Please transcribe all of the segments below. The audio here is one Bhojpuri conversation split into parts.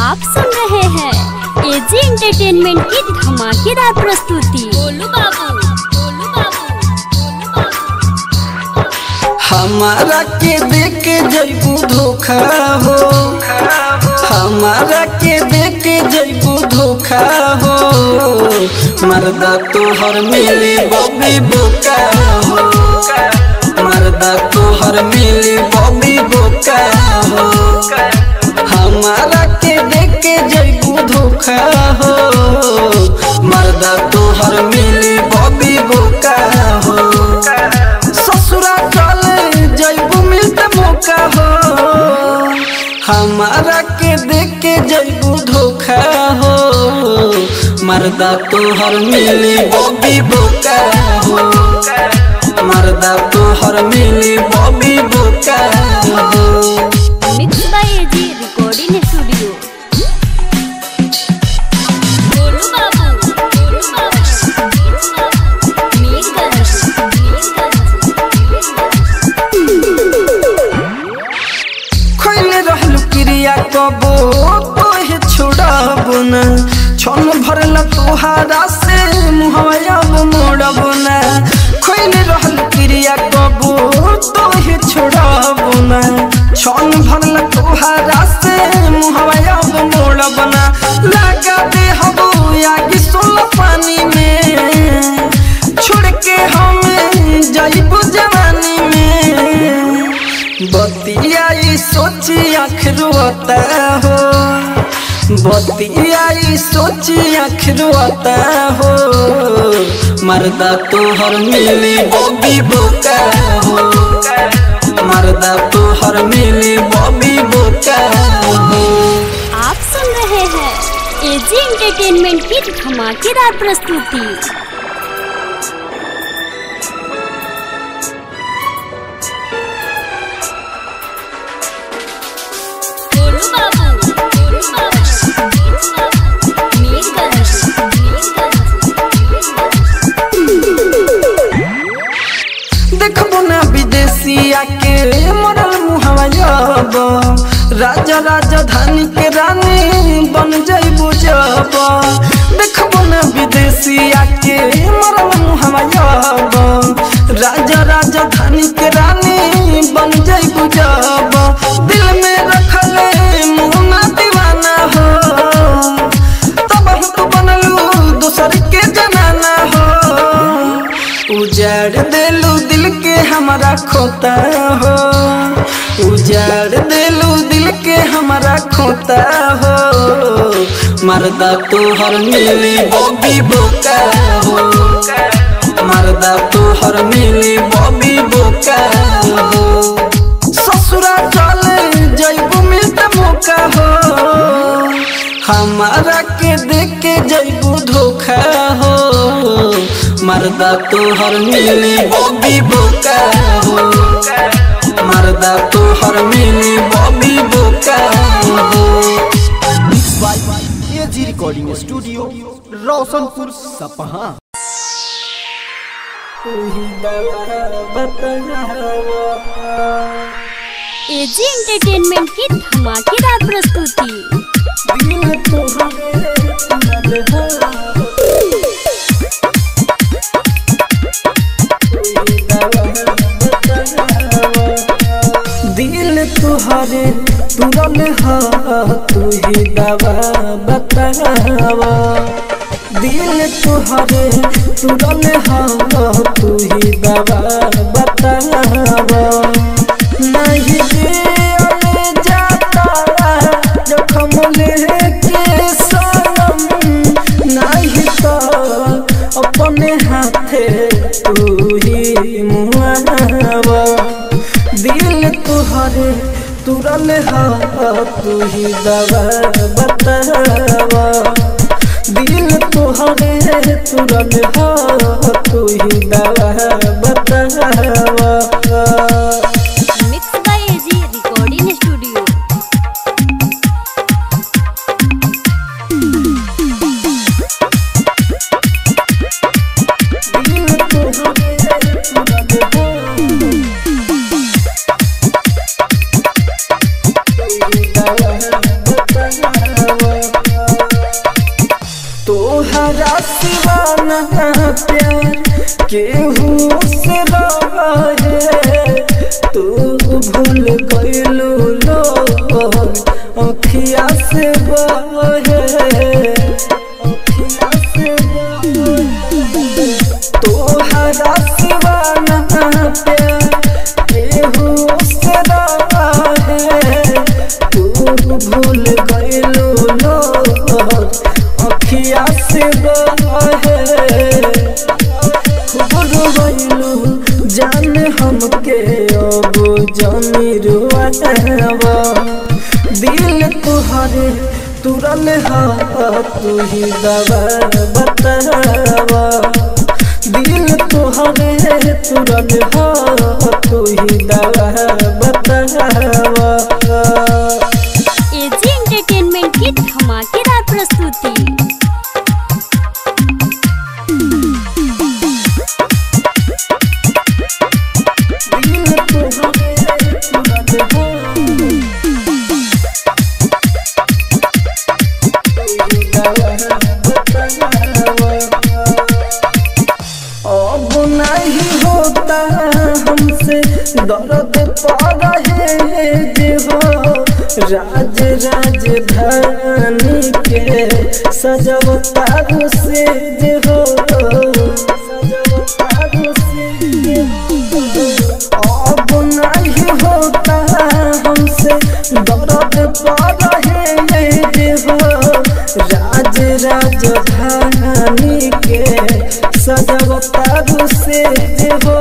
आप सुन रहे हैं एजी एंटरटेनमेंट की धमाकेदार प्रस्तुति गोलू बाबू गोलू बाबू गोलू बाबू हमारा के देख के जैबू धोखा हो हमारा के देख के जैबू धोखा हो मर्दा तोहर मिली बबी बोका हो मर्दा तोहर मिली बबी बोका हो हमारा के देख के जैबू धोखा हो मर्दा तोहर मिली बबी बोका हो ससुरा चले जैबू मिलते मौका हो हमारा के देख के जैबू धोखा हो मर्दा तोहर मिली बॉबी बोका हो मर्दा तोहर मिली बॉबी बोका हो mix by AG recording studio Golu Babu Golu Babu Mirganj खोले रहलू क्रिया कबो तोहे छोड़ब न छन भरल तोहारा से मुहब मोड़ब न खोले रहलू क्रिया कबो तोहे छोड़ब न छन भरल तोहारा से मुहब मोड़ब न लगा दे हबो आगे सोल पानी में छोड़ के हम जाइबू जवानी में बतियाई सोची आँख रोता हो बतियाई सोची आँख रोता हो मर्दा तोहर मिली बॉबी बोका हो मर्दा तोहर मिली बॉबी बोका हो आप सुन रहे हैं एजी एंटरटेनमेंट की धमाकेदार प्रस्तुति गोलू बाबू गोलू बाबू मीरगंज देखबो ना विदेशिया के मरल मुहवा जब राजा राजधानी के रानी बन जइबू जब देखबो ना विदेशिया के मरल मुहवा जब राजा राजधानी के रानी बन जइबू जब दिल में रखले मुहना दीवाना हो तब हम तो बनलू दूसर के जनाना हो उजाड़ देलू दिल के हमारा खोता हो उजाड़ देलू दिल के हमारा खोता हो मर्दा तोहर मिली बॉबी बोका हो मर्दा तोहर मिली बॉबी बोका हो ससुरा चले जैबू मिलते मौका हो हमारा के देख के जैबू धोखा हो मर्दा तोहर मिली बॉबी बोका हो मर्दा तोहर मिली बॉबी बोका हो एजी रिकॉर्डिंग स्टूडियो रोशनपुर सपहा एजी एंटरटेनमेंट की धमाकेदार प्रस्तुति दिल तुहरे तुरल हा तू ही दवा बतावा दिल तुहरे तुरल हा तू ही दवा बतावा नहीं दिल जाता जखम लेके सनम नहीं तो अपने हाथे तू ही मुआवा दिल तुहरे तुरल हा तू ही दवा बतावा दिल तुहरे तुरल हा तू ही दवा बतावा mix by AG recording studio दिल तुहरे तुरल हा प्यार केहू से रहे तू भूल गइलू लो अखिया से बहे अखिया से बहे तोहरा सिवाना प्यार केहू से रहे तू भूल गइलू लो अखिया से बहे खूब रोइलू जान हमके अब जानी रुआवा दिल तुहरे तुरल हा तू ही दवा बतावा दिल तुहरे तुरल हा तू ही दवा बतावा एजी एंटरटेनमेंट की धमाकेदार प्रस्तुति दिल तुहरे तुरल हा अब नहीं होता हमसे दर्द पा रहे जे हो राज राजधानी के सजवतारू से जे हो सजवतारू से जे हो अब नहीं होता हमसे दर्द पा रहे जे हो राज राजधानी के सजवतारू से जे हो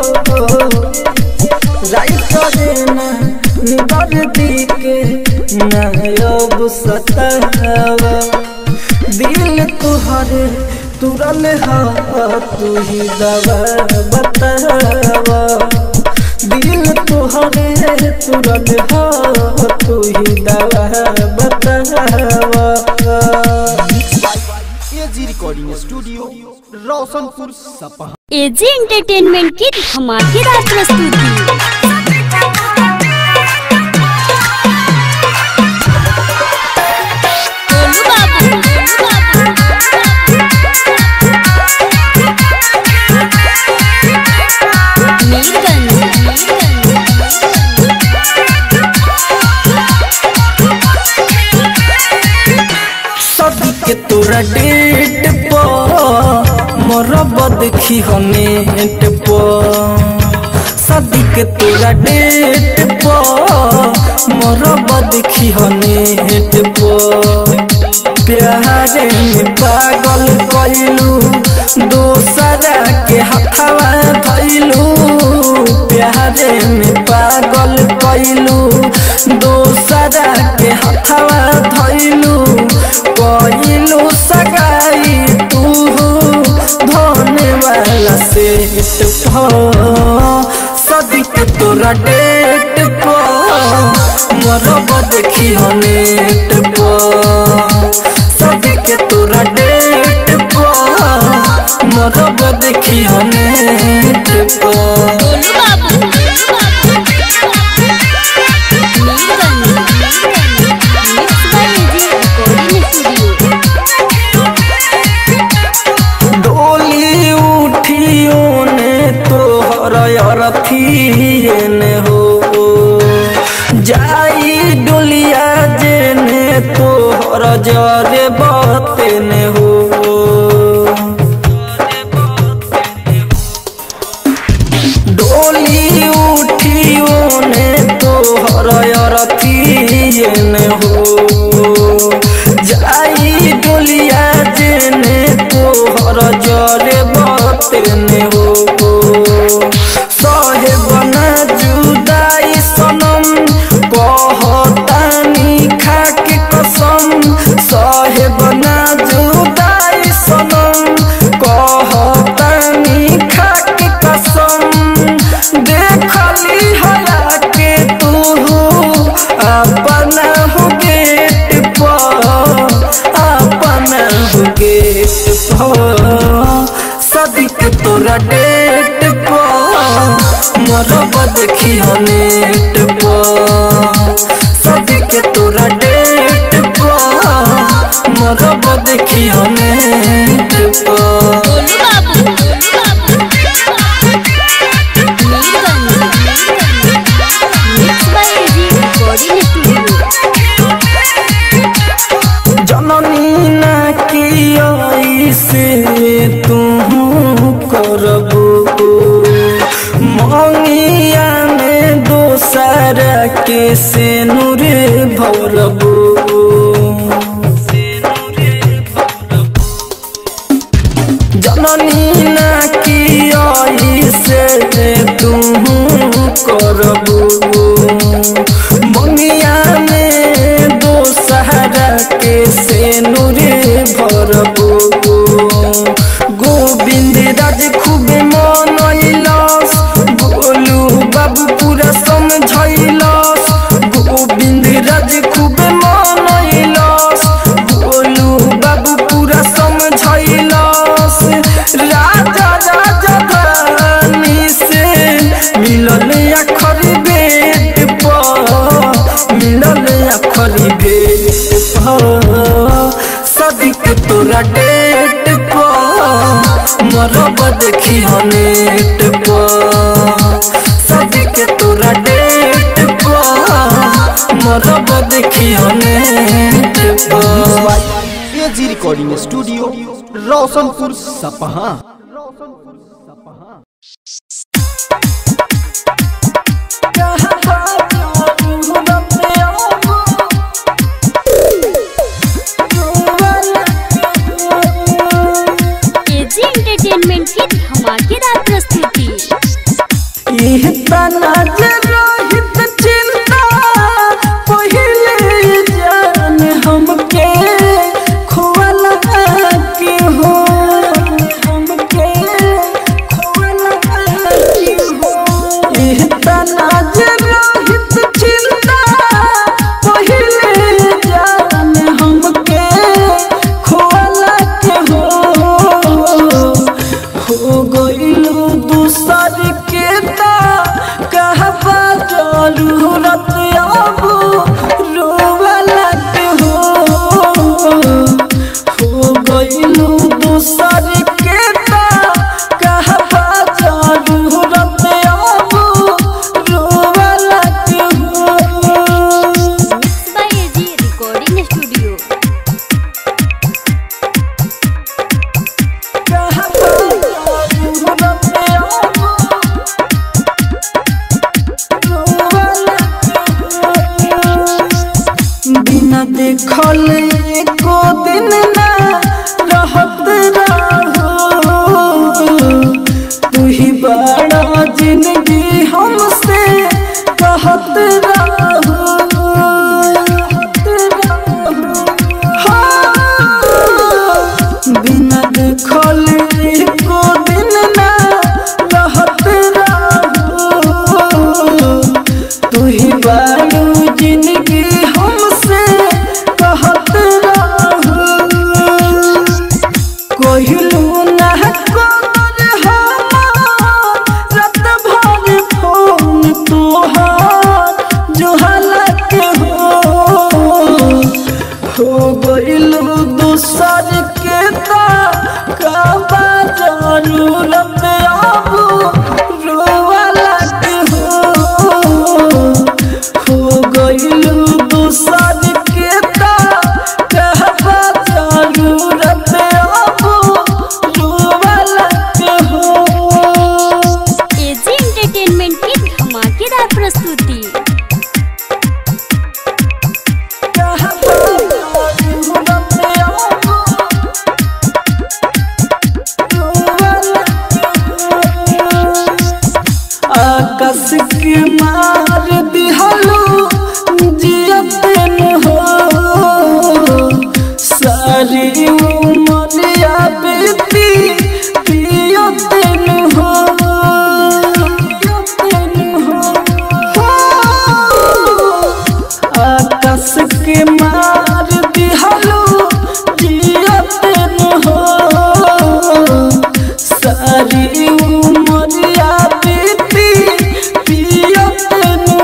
राई देना निबर दी के नब सतावा दिल तुहरे तुरल हा तू ही दवा बतावा दिल तुहरे तुरल हा तू ही दवा बतावा एजी रिकॉर्डिंग स्टूडियो रोशनपुर सपहा एजी एंटरटेनमेंट की धमाकेदार प्रस्तुति गोलू बाबू, गोलू बाबू। मीरगंज, सदी के तोरा डेट पर मोरब देखी हो नेट पर सदी के तोरा डेट पर मोरब देखी हो नेट पर प्यारे में पागल कइलू दोसरा के हथवा धइलू प्यारे में पागल कइलू दोसरा के हथवा धइलू कइलू सगाई तू धोने वाला सेट सदिक तोरा डेट पर मरब देखी हो नेट पर सदिक तोरा डेट पर मरब देखी हो नेट पर Golu Babu, Mirganj, mix by AG recording studio डोली उठियो ने तोहर अरथिए ने हो जाई डोलिया जे ने तोहर जरे बते ने हो डोली उठियो ने तोहर अरथिए ने हो जाई डोलिया जेने तोहर जरे बतने हो सहे बना जुदाई सनम कहतानी खाके कसम सहे बना जुदाई सनम कहतानी खाके कसम देखली हला के तू अपना हो गेट से नूरे भरबू जननी ना की आई से तू करबू मंगिया में दो सहारा के से नूरे भरबू गोविंद राज खूब मनैलस गोलू बाबू पूरा समझैलस गोविंद राज खूब मनैलस गोलू बाबू पूरा समझैलस राजा राजा धानी से मिलल अखर बेट पर मिलल अखर बेट पर सदिक तोरा डेट पर मरब देखी नेट पर सदिक तोरा डेट पर मरब देखी नेट पर एजी रिकॉर्डिंग स्टूडियो रोशनपुर सपहा एजी एंटरटेनमेंट की धमाकेदार प्रस्तुति इह तना जे रोहित चिंता पहिले जान हमके खोवला के हो हमके खोवला के हो इह तना जे रोहित चिंता पहिले जान हमके खोवला के हो हो गइलू दूसर के ता कहबा जरूरत अब रोवला के हो हो गइलू दूसर के ता कहबा जरूरत अब रोवला के हो बाय एजी रिकॉर्डिंग स्टूडियो बिना देखल एको दिन ना रहत रहो तू ही बड़ा जिंदगी हमसे कहत रहो हाँ, बिना देखल एको दिन ना रहत रहो तू ही बारू जिंदगी हमसे कहत रहो कोहिलू ना कोर हमार रात भर फोन तोहार जोहला के हो हो गइलू दूसर के ता काबा जरूरत अब रोवाला के हो हो गइलू दूसर के ता कहबा जरूरत अब रोवाला के हो एजी एंटरटेनमेंट की धमाकेदार प्रस्तुति आकाश के मार दिहलो जियतन हो सारी उमरिया बेटी पियतन हो पियतन हो आकाश के मार दिहलो जियतन हो सारी उमरिया बीती पियतन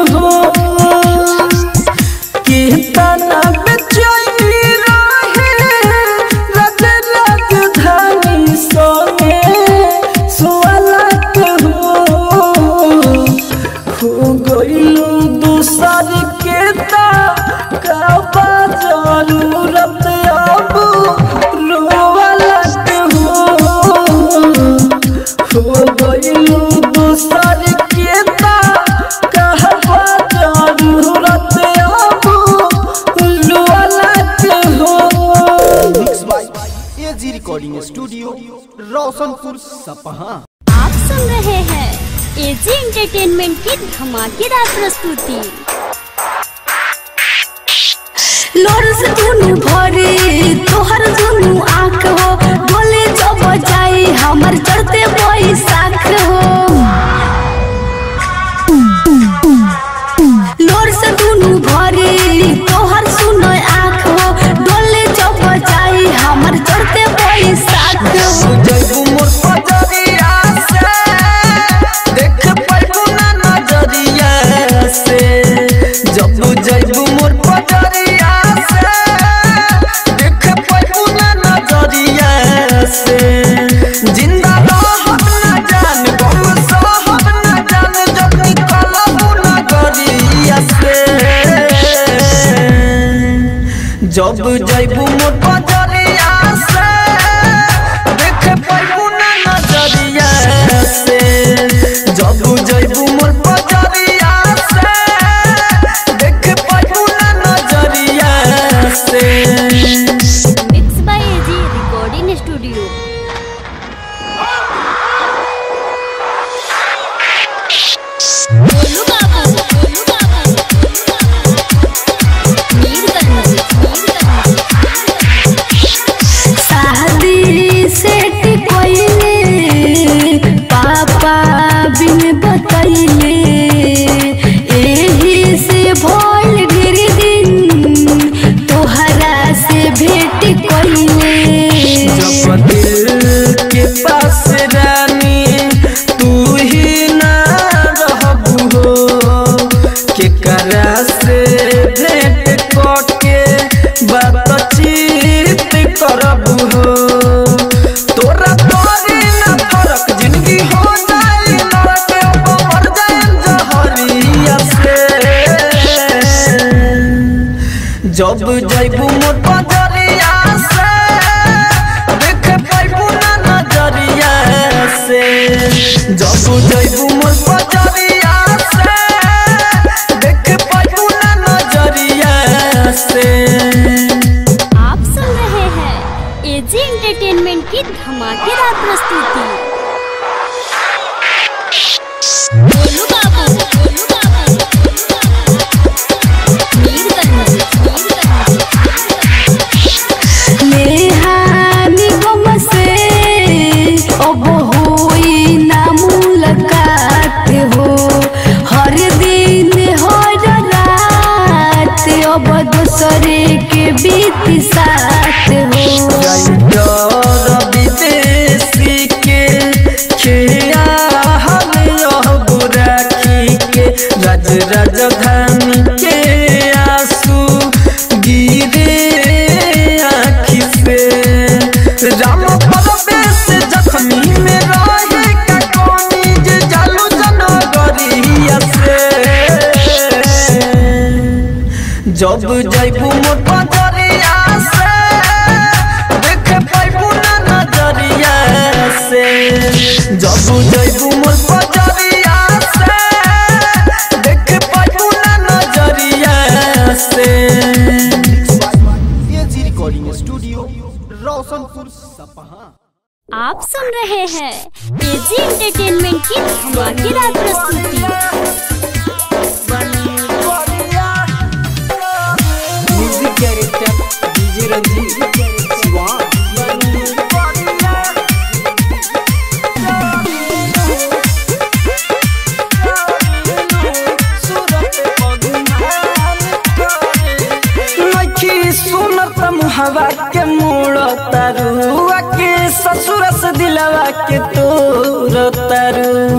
रिकॉर्डिंग स्टूडियो रोशनपुर सपहा आप सुन रहे हैं एजी एंटरटेनमेंट की धमाकेदार प्रस्तुति लोर से दुनु भरे तोहर दुनु आँख हो डोले जब जाई हमर चढ़ते बैसाख हो लोर से दुनु भरे तोहर सुनो आँख हो डोले जब जाई हमर चढ़ते बैसाख हो जैबू मोर पजरिया से देख पाइबू ना नजरिया से जब जैबू मोर पजरिया से देख पाइबू ना नजरिया से जिंदा रहब ना जान गम सहब ना जान जब निकलबू नगरिया से जब जैबू मोर पजरिया से देख पाइबू ना नजरिया से जब जैबू मोर पजरिया से देख पाइबू ना नजरिया से mix by AG recording studio Golu Babu Golu Babu Mirganj Mirganj शादी सेट कोइले पापा बिन बतैले एही से भइल ढेर दिन तोहरा से भेट कोइले जब दिल के पास रानी तू ही ना रहबू हो के करा से भेंट करके बातचीत करबू हो तोरा तोरी ना फरक जिंदगी हो जाई लड़के अब मर जाए जहरिया से जब जैबू मोर पजरिया से देख पाइबू ना नजरिया से जब जैबू मोर पजरिया से देख पाइबू ना नजरिया से आप सुन रहे हैं एजी एंटरटेनमेंट की धमाकेदार प्रस्तुति गोलू बाबू गोलू बाबू मीरगंज मीरगंज नेहानी गम से अब होई ना मुलाकात हो हर दिन हर रात अब दूसरे के बीत साथ हो और विदेशी के खिया हम यह बुराखी के राज राजधानी के आंसू गिरे आँखि से राम परवेश जख्मी में रहे का कोनी जे जालू जनगरिया से जब जैबू मोर पजरिया से देख पाइबू ना नजरिया से जब जैबू मोर पजरिया से देख पाइबू ना नजरिया से एजी रिकॉर्डिंग स्टूडियो रोशनपुर सपहा आप सुन रहे हैं एजी एंटरटेनमेंट की धमाकेदार प्रस्तुति music director DJ Ranjeet Shiva नखी सुनत मुहवा के मोड़ तरुआ के ससुर से दिलवा के तोर तरु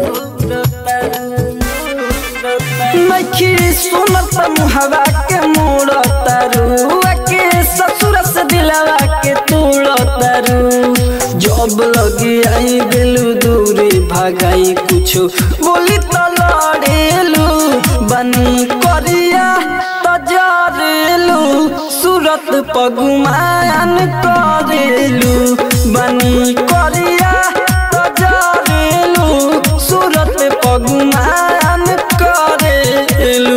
नखी सुनत मुहवा के मोड़ तरुआ के ससुर से दिलवा के तोड़ तरु जब लगी आई गेलू दूरी भगाई कुछो बोली तो लड़ेलू बनी करिया तजरेलू सूरत पगुमान करेलू बनी करिया तजरेलू सूरत पगुमान करेलू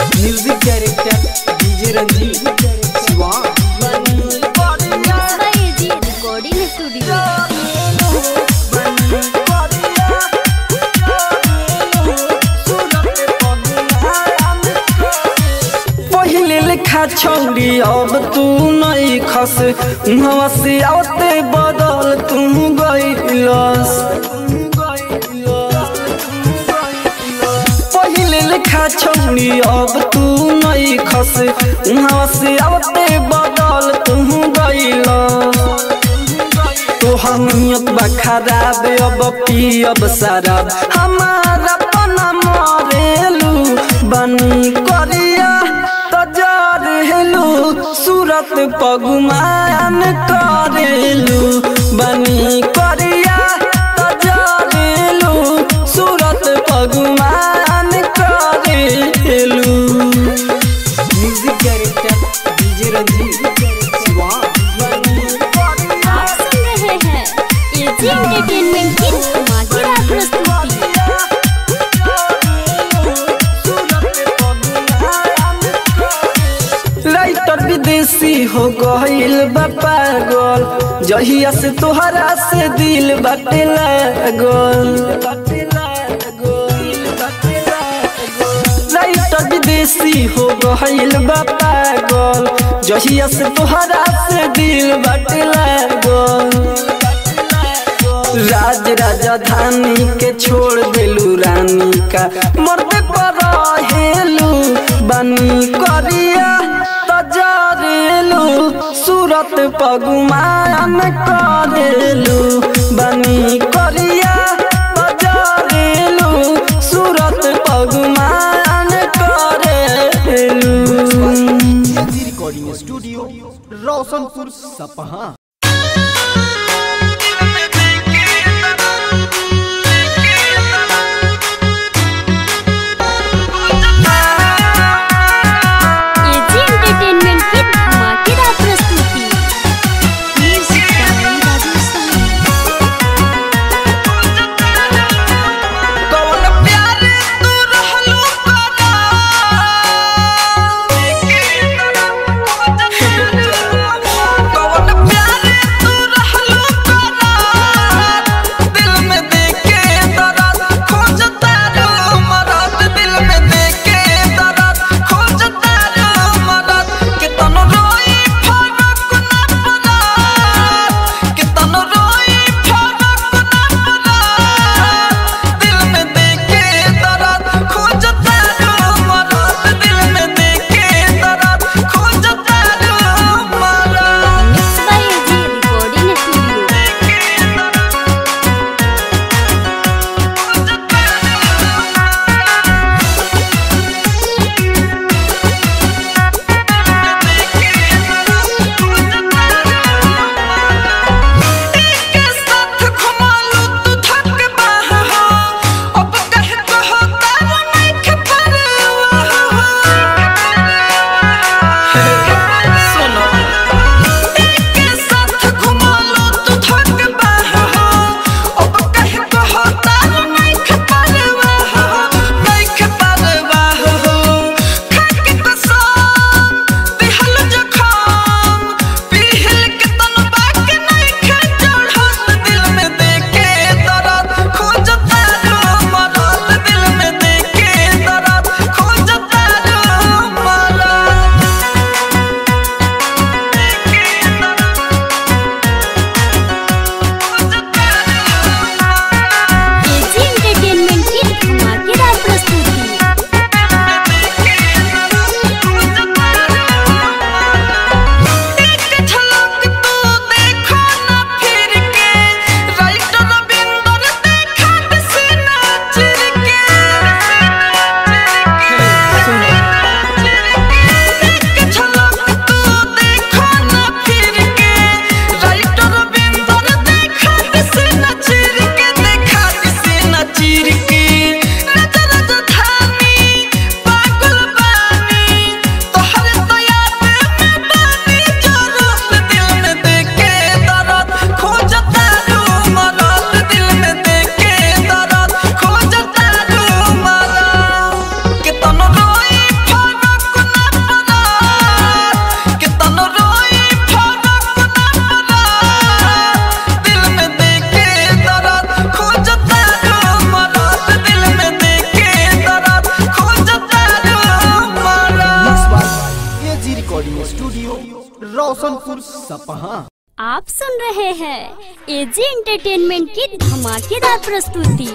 music director DJ Ranjeet Shiva by लिखा छौरी अब तू नहीं खस उहवा से आवते बदल तू गइलस पहिले लिखा छौरी अब तू नहीं खस उहवा से आवते बदल तू गइलस तोहर नियत बा खराब अब पियब शराब हमारा पना मरेलू बनी करिया तजार हेलू सूरत पगुमान करेलू बनी करिया तजार हेलू सूरत पगुमान करेलू music director DJ Ranjeet Shivan आप सुन रहे हैं एजी एंटरटेनमेंट की धमाकेदार प्रस्तुति राइटर विदेशी हो गईल बा पागल जहिया से तोहरा से दिल बाटे लागल राइटर विदेशी हो गईल बा पागल जहिया से तोहरा से दिल बाटे लागल राज राजधानी के छोड़ देलू रानी का मरते पर हेलू बनी करिया तजरेलू सूरत पगुमान करेलू बनी करिया तजरेलू सूरत पगुमान करेलू रिकॉर्डिंग स्टूडियो रोशनपुर सपहा एजी एंटरटेनमेंट की धमाकेदार प्रस्तुति म्यूजिक बाय राजस्थान कौन प्यार तू रहलू कौन प्यार स्टूडियो रोशनपुर सपहा आप सुन रहे हैं एजी एंटरटेनमेंट की धमाकेदार प्रस्तुति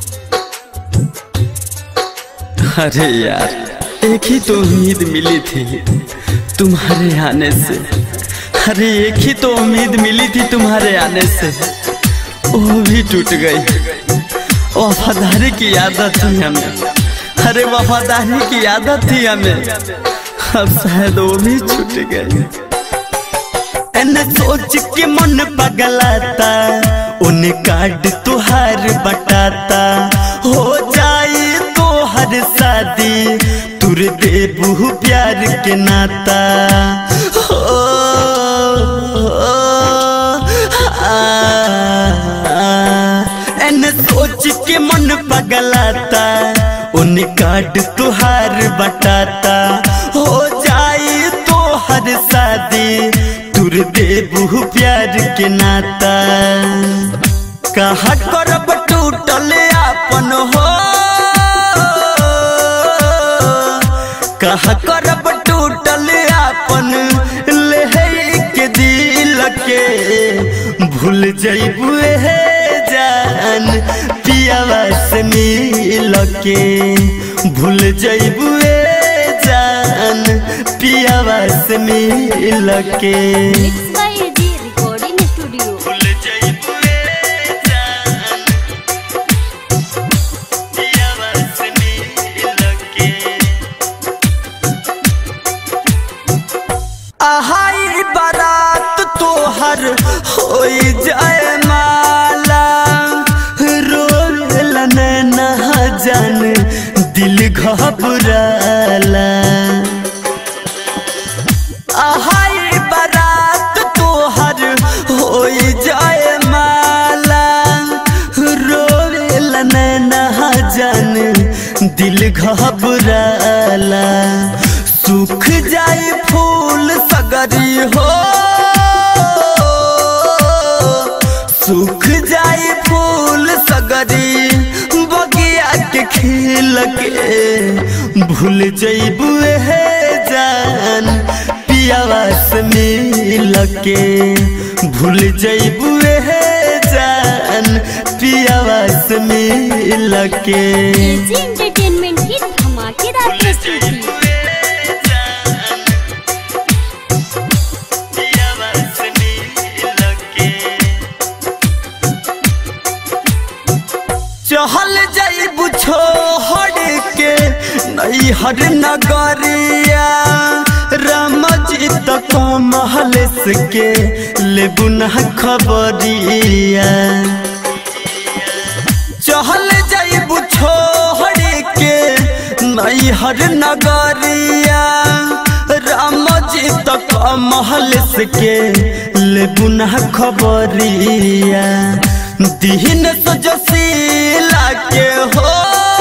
अरे यार एक ही तो उम्मीद मिली थी तुम्हारे आने से अरे एक ही तो उम्मीद मिली थी तुम्हारे आने से वो भी टूट गई वफादारी की आदत थी हमें अरे वफादारी की आदत थी हमें अब शायद वो भी छूट गई एने सोच के मन पगलाता उन्हें कार्ड तुहार बटाता हो जाए तो हर शादी तुर देबू प्यार के नाता हो, आ, एने सोच के मन पगलाता उन्हें कार्ड तुहार बटाता हो जाए तो हर शादी तुर देबू प्यार के नाता कहा करब टूटल आपन हो कहा करब टूटल आपन ले के दिल के भूल जैबू हे जान पियावा से मिल के भूल जैबू जान पियावा से मिल के mix by AG recording studio भूल जैबू जान पियावा से मिल के आहाई बारात तोहर हो जाए माला रोल न जान दिल घबराला आहाई बारात तोहर हो जाए माला रोल न जान दिल घबराला सूख जाए फूल सगरी हो सूख जाए फूल सगरी बगिया के खिल के भूल जैबू हे जान पियावा से मिल के भूल जैबू हे जान पियावा से मिल के एजी एंटरटेनमेंट की धमाकेदार प्रस्तुति चहल जाइबू छोड़ के नैहर नगरिया राम जी तक महल के लेबू न खबरिया चहल जाइबू छोड़ के नैहर नगरिया राम जी तक महल के लेबू न खबरिया दीन सजसीला के हो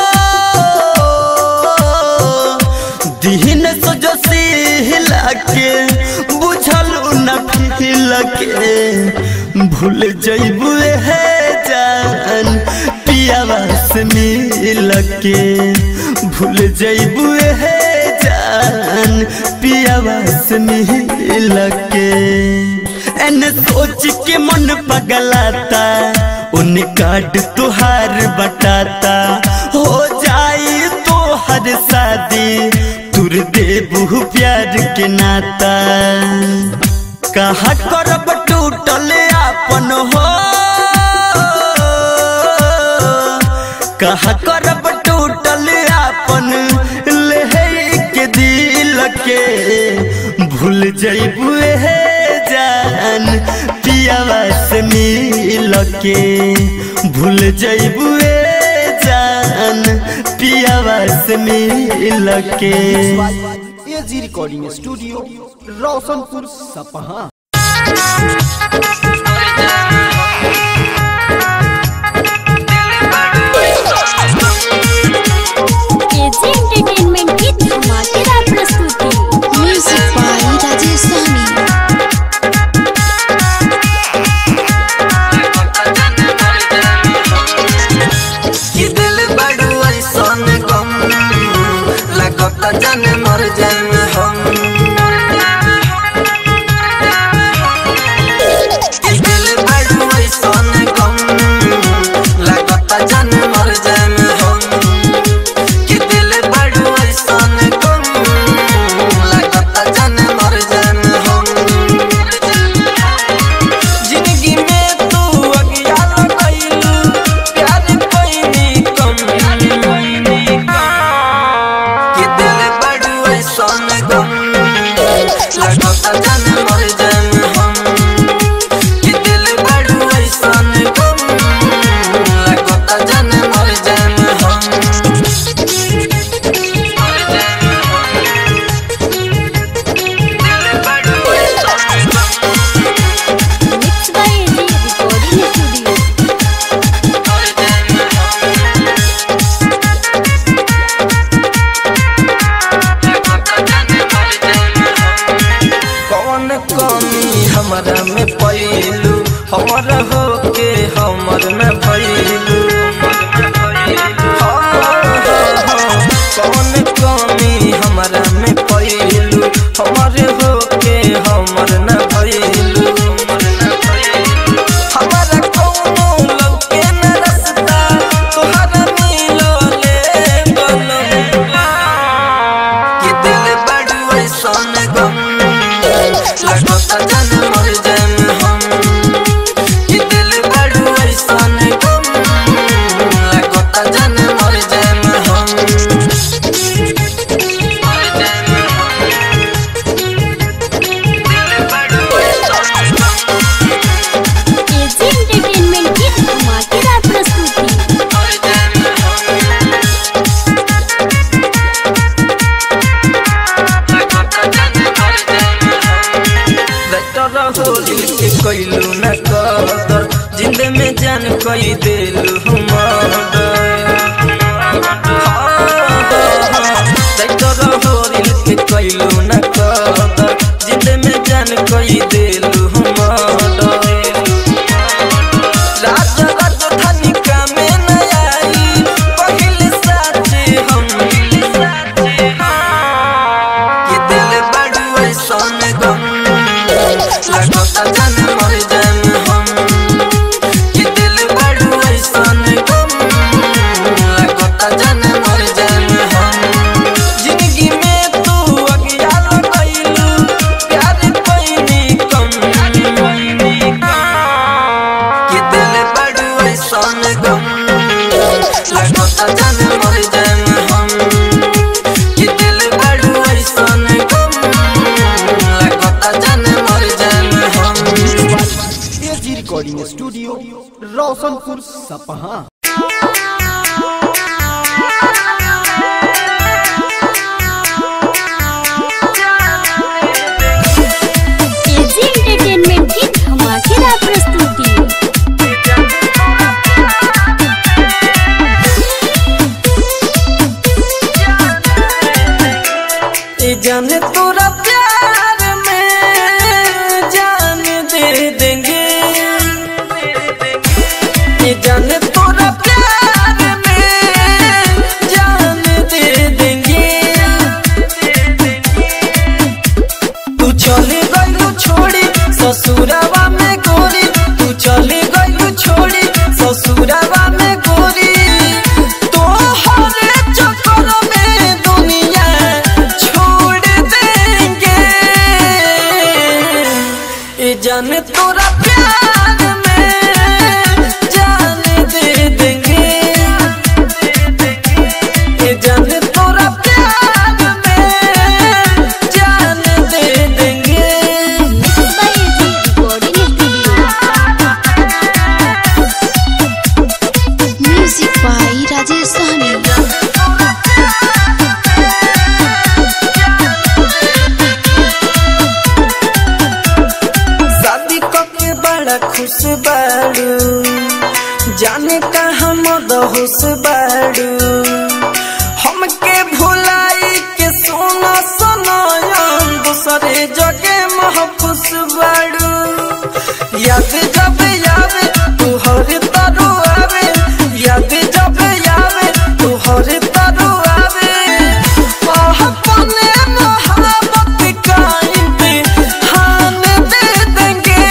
दीन सजसीला के बुझल न फिल के भूल जैबू हे जान पियावा से मिल के भूल जैबू हे जान पियावा से मिल के एन सोच के मन पगलाता उन कार्ड तुहार बटाता हो जाए तो हर शादी तुर देबू प्यार के नाता कहा करब टूटल आपन हो कहा करब टूटल आपन ले के दिल के भूल जैबू हे जान पियावा से मिल के भूल जैबू जान पियावा से मिल के एजी रिकॉर्डिंग स्टूडियो रोशनपुर सपहा एजी एंटरटेनमेंट की धमाकेदार प्रस्तुति म्यूजिक बाय राजेश स्वामी कि दिल बड़ू ऐसन गम लगत जान मर जान हम लगता जान मर जाएम हम कि दिल बड़ू ऐसन गम लगता जान मर जाएम हम मर जाएम हम। दिल बड़ू ऐसन गम mix by AG recording studio मर जाएम हम कौन कमी हमरा में पैलू हमर हो के हमर में भैलू कौन कमी हमरा में पैलू हमर हो के हमर न भैलू हमारा कौनो लौके न रस्ता तोहरा मिलो ले बनम कि दिल बड़ू ऐसन गम लगता जान मर जाएम हम कि दिल बड़ू ऐसन गम लगता जान मर जाएम हम मर जाएम हम। दिल बड़ू ऐसन गम एजी एंटरटेनमेंट की धमाकेदार प्रस्तुति मर जाएम हम होली के कैलू न कदर जिंद में जान कई देलू होली के कैलू न कदर जिंद में जान कई देलू राजा राजधानी का में न आई पहले साथे हम कि दिल बड़ू ऐसन गम लगता जान मर जाएम हम कि दिल बड़ू ऐसन गम लगता जान मर जाएम हम जिंदगी में तू अज्ञान कैलू प्यार पैनी कम कि दिल बड़ू ऐसन गम लगता जान मर जाएम हम कि दिल बड़ू ऐसन गम लगता जान मर जाएम हम एजी रिकॉर्डिंग स्टूडियो रोशनपुर सपहा एजी एंटरटेनमेंट की धमाकेदार प्रस्तुति ये जाने तोरा प्यार में जान दे देंगे ये जाने तोरा प्यार में जान दे देंगे तू चले गइलू छोड़ी ससुरावा में गोरी तू चले गइलू छोड़ी ससुरावा में गोरी तोहरे चक्कर में दुनिया छोड़ देंगे ये जाने तोरा प्यार में जान दे देंगे ये जाने तोरा प्यार में जान दे देंगे mix by AG recording studio music by Rajesh Sahni शादी करके बड़ा खुश बाड़ू जाने कहाँ मद होश बाड़ू हमके भुलाई के सोना सनायन दूसरे जगह महफूस बाड़ू याद जब याद तू हर तारू आवे याद जब याद तू हर तारू आवे आह, अपने मोहब्बत का इम्तिहान दे देंगे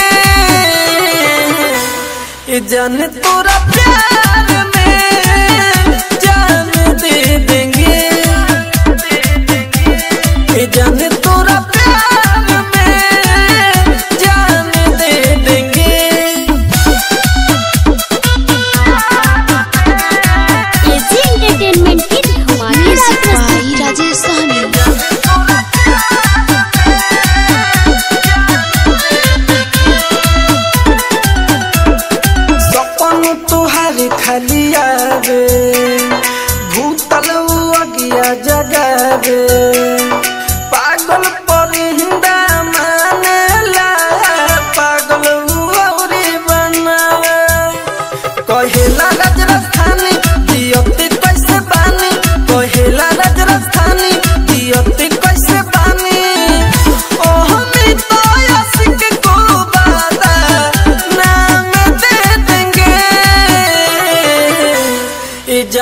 ये जान तोरा प्यार में जान दे देंगे ये जान तोरा प्यार में जान दे देंगे एजी एंटरटेनमेंट की धमाकेदार म्यूजिक प्रस्तुति बाई राजेश सहनी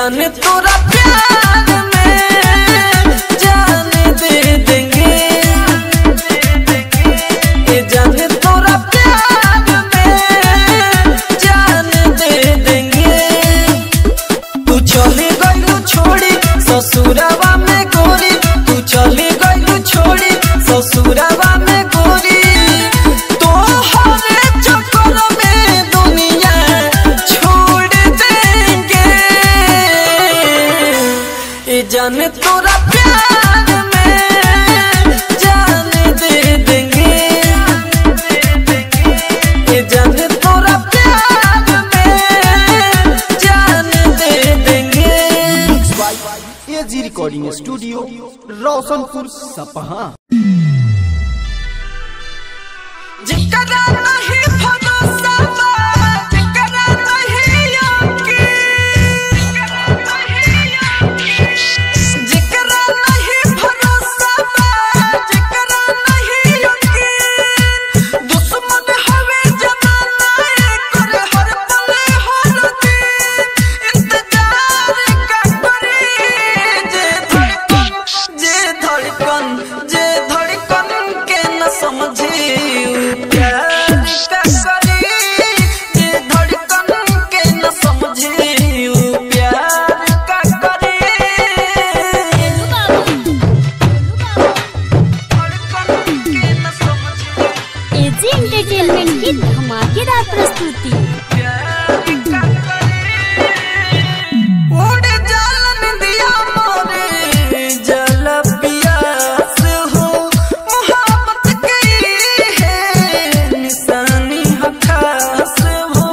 जाने तोरा प्यार में जान दे देंगे ये जाने तोरा प्यार में जान दे देंगे तू चली गई छोड़ी ससुरावा में गोरी तू चली गई छोड़ी ससुरावा में गोरी तो हरे चक्कर में दुनिया छोड़ देंगे ये जाने तोरा प्यार में जान दे देंगे ये जाने तोरा प्यार में जान दे देंगे एजी रिकॉर्डिंग स्टूडियो रोशनपुर सपहा जिकरा नहीं भरोसा बा, जिकरा नहीं यकीन, जिकरा नहीं भरोसा बा, जिकरा नहीं यकीन, दुश्मन हवे जमाना एकर हर पल हर दिन, इंतजार का करी, जे धड़कन, जे धड़कन, जे धड़कन के न समझी प्यार का करी जे धड़कन के न समझी प्यार का करी धड़कन के न समझी एजी एंटरटेनमेंट की धमाकेदार प्रस्तुति उड़ जालन दिया मोरे जल पियास हो मोहब्बत की है निशानी है खास हो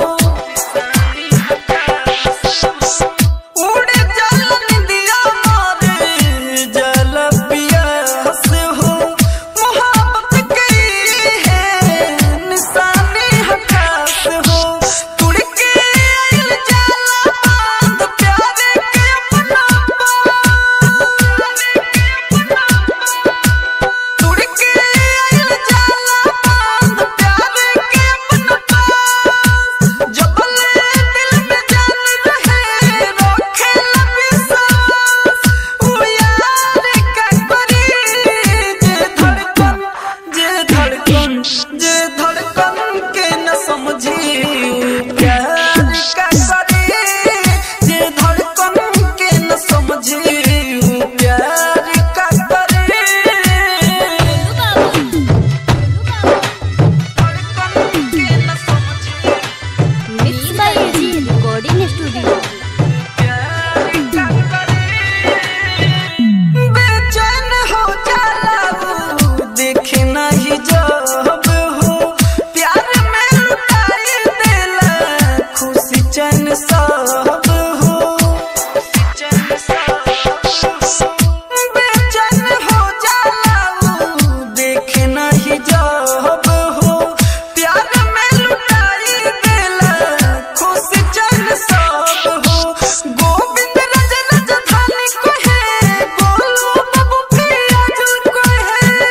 उड़ जालन दिया मोरे जल पियास हो मोहब्बत की है निशानी है खास हो तुड़ के आइल जाला बांध प्यार के अपना तुड़ के आइल जाला बांध प्यार के अपना जबल दिल में जान रहे रखे विश्वास ओ यार का करी जे धड़कन जे धड़कन जे धड़कन के न समझी प्यार का करी जे धड़कन के न समझी प्यार का करी धड़कन के न समझी mix by AG recording studio बेचैन हो जाला वो, देखे नहीं जब हो प्यार में लुटाई देला खुशी चैन सब हो बेचैन हो जाला वो, देखे नहीं जब हो प्यार में लुटाई देला खुशी चैन सब हो गोविंद रज राजधानी को है बोलो बाबू फियाजुल को है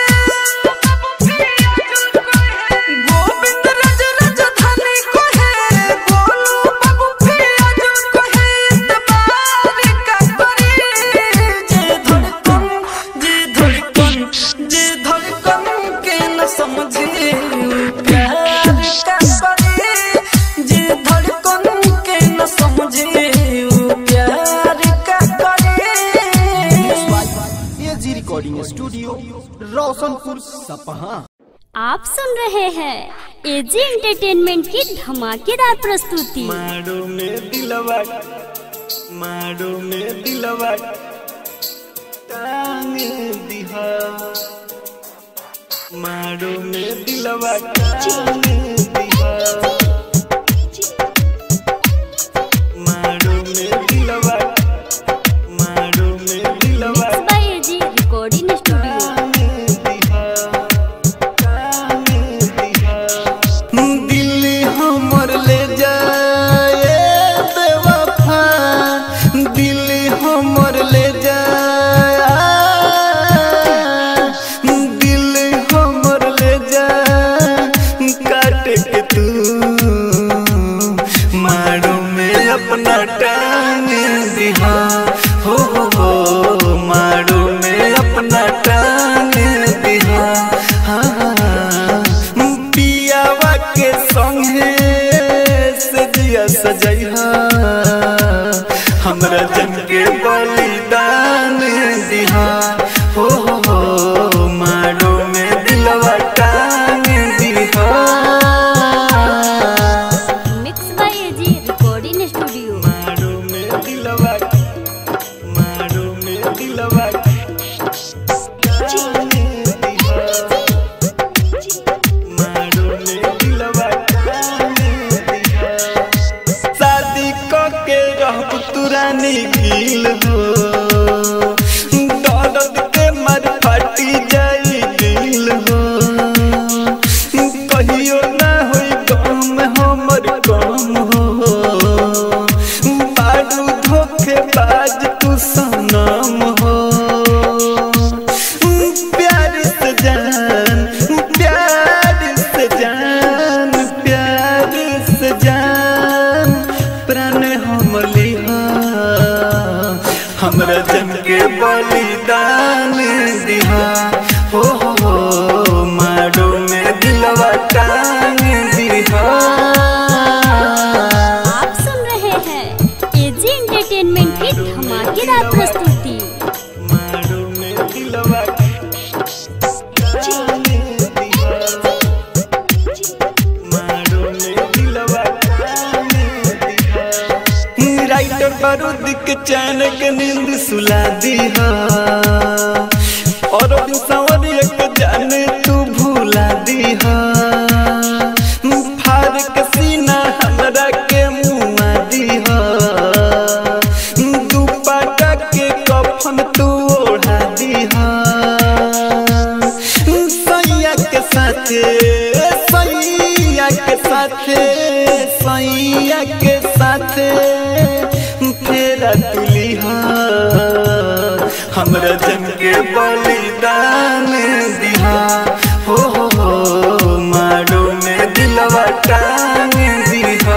गोविंद रज राजधानी को है बोलो बाबू फियाजुल को है इतबार का करी जे धड़कन जे धड़कन जे धड़कन के न समझे प्यार का करी जे धड़कन के न समझे प्यार का करी एजी रिकॉर्डिंग स्टूडियो रोशनपुर सपहा आप सुन रहे हैं एजी एंटरटेनमेंट की धमाकेदार प्रस्तुति मारो में दिलवा मारो में दिलवा टांग दिहा मारो में दिलवा टांग दिहा मारो में दिलवा मारो में दिलवा mix by AG recording studio दिल हमर ले जाए बेवफा दिल हमर ले जाए दिल हमर ले जाए काट के तू सजैहा हमरा जन के बलिदान दिहा हो हो हो मारो में दिलवा टांग दिहा mix by AG recording studio मारो में दिलवा मारो में दिलवा टांग दिहा मारो में दिलवा टांग दिहा शादी क के रहब तुरानी गिल हो दर्द के मर फटी जाई दिल हो कहियो ना होई गम हमर कम हो बारू धोखे बाज तू सनम हो प्यार से जान प्यार से जान प्यार से जान प्राण हम लिहा हमरा जन के बलिदान दिहा हो हो हो मारो में दिलवा टांग दिहा आप सुन रहे हैं एजी एंटरटेनमेंट की धमाकेदार प्रस्तुति मारो में दिलवा टांग दिहा मारो में दिलवा टांग दिहा राइटर बारूद के चैन के नींद सुला दीहा और बिन संवरिया के जाने तू भूला दीहा फाड़ के सीना हमरा के मुआ दीहा दुपट्टा के कफन तू ओढ़ा दीहा सैया के साथे सैया के साथे सैया के साथे फेरा तुलिहा हमरा जन के बलिदान दिहा हो हो हो मारो में दिलवा टांग दिहा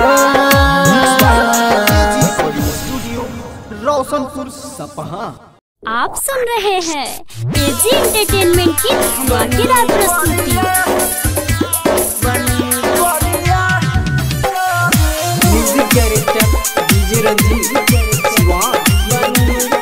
स्टूडियो रोशनपुर सपहा आप सुन रहे हैं एजी एंटरटेनमेंट की धमाकेदार प्रस्तुति music director DJ Ranjeet Shiva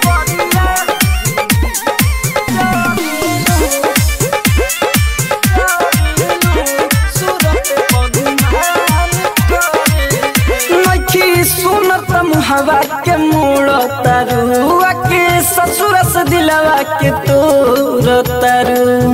नखी सुनत मुहवा के मोड़ तरुआ के ससुर से दिलवा के तोर तरु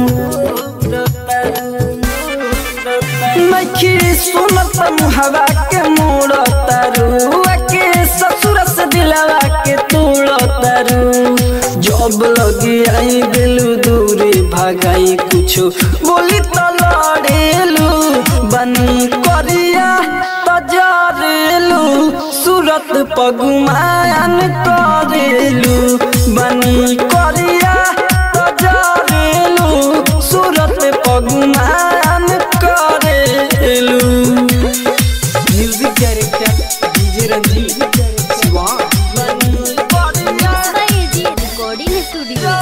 नखी सुनत मुहवा के मोड़ तरुआ के ससुर से दिलवा के तोड़ तरु जब लगी आई गेलू दूरी भगाई कुछो बोली तो लड़ेलू बनी करिया तजरेलू सूरत पगुमान करेलू बनी करिया तजरेलू सूरत पगुमान करेलू music director DJ Ranjeet Shiva mix by AG recording studio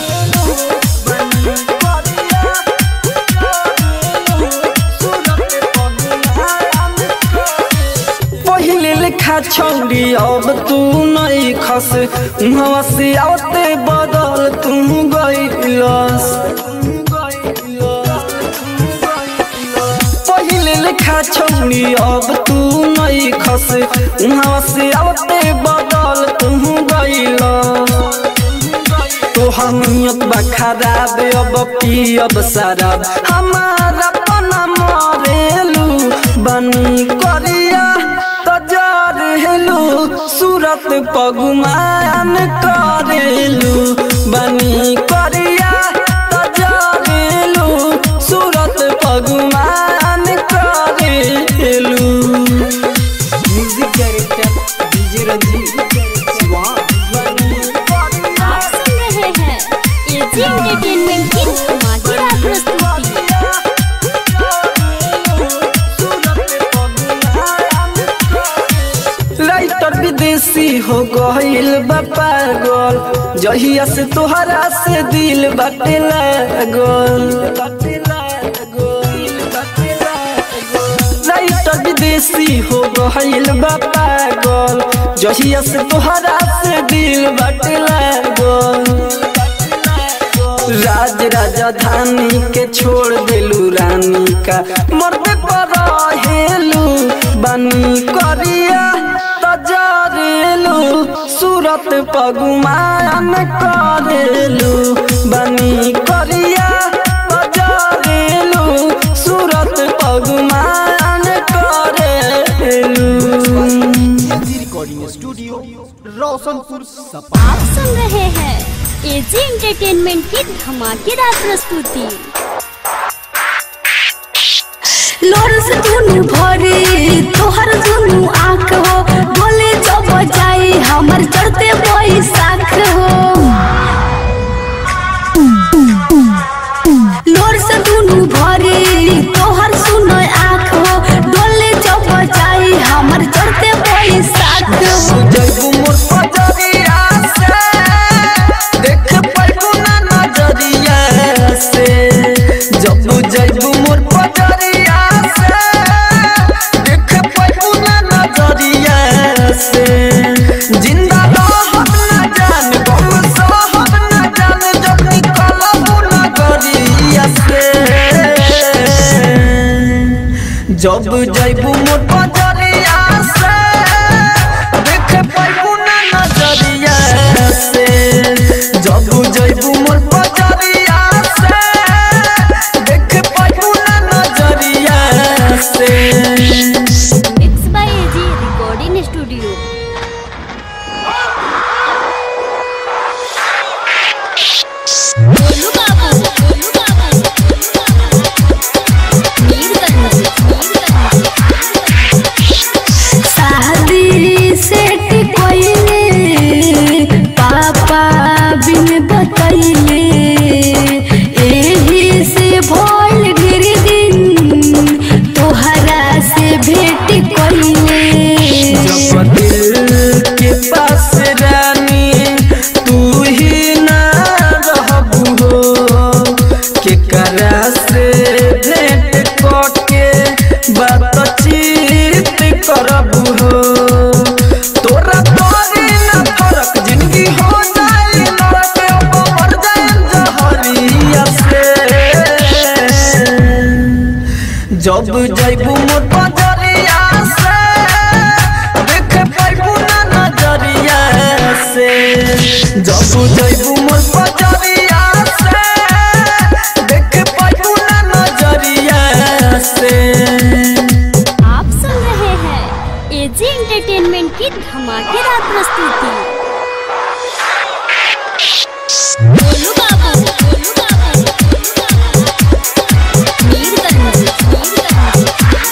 पहिले लेखा छौरी अब तू नहीं खस उहाँ से आते बदल तू गइलस पहिले लेखा छौरी अब तू नहीं खस उहाँ से आते बदल तू गइलस तोहर नियत बा खराब अब पियब शराब हमारा पना मरेलू बनी करिया तजार हेलू सूरत पगुमान करेलू बनी करिया तजार हेलू सूरत पगुमान करेलू music director DJ Ranjeet Shiva आप सुन रहे हैं एजी एंटरटेनमेंट की धमाकेदार प्रस्तुति राइटर विदेशी हो गईल बा पागल जहिया से तोहरा से दिल बाटे लागल राइटर राइटर विदेशी हो गइल बा पागल जहिया से तोहरा से दिल बाटे लागल राज राजधानी के छोड़ देलू रानी का मर्द पर हेलू बनी करिया तजरेलू सूरत पगुमान करेलू बनी करिया तजरेलू सूरत पगुमान करेलू रिकॉर्डिंग स्टूडियो रोशनपुर सपा आप सुन रहे हैं एजी एंटरटेनमेंट की धमाकेदार प्रस्तुति लोर से दुनु भरे तोहर दुनु आँख हो बोले जब जाई हमर चढ़ते बैसाख हो लोर से दुनु भरे तोहर सुनो आँख हो डोले जब जाई हमर चढ़ते बैसाख हो जैबू मोर पजरिया से देख पाइबू ना नजरिया से जब जैबू मोर पजरिया से देख पाइबू ना नजरिया से जिंदा रहब ना जान गम सहब ना जान जब निकलबू नगरिया से जब जैबू मोर पजरिया से देख पाइबू ना नजरिया से जब जैबू मोर पजरिया से देख पाइबू ना नजरिया से mix by AG recording studio Golu Babu Golu Babu Mirganj Mirganj शादी सेट कोइले पापा बिन बतैले एही से भइल गिर दिन तोहरा से भेट कोइले जब दिल के पास रानी तू ही ना रहबू हो के करा से भेंट करके बातचीत करबू हो तोरा तोरी ना फरक जिंदगी हो जाए लड़के अब मर जाए जहरिया से जब जैबू मोर पजरिया से देख पाइबू ना नजरिया से जब जैबू मोर पजरिया से देख पाइबू ना नजरिया से आप सुन रहे हैं एजी एंटरटेनमेंट की धमाकेदार प्रस्तुति गोलू बाबू गोलू बाबू मीरगंज मीरगंज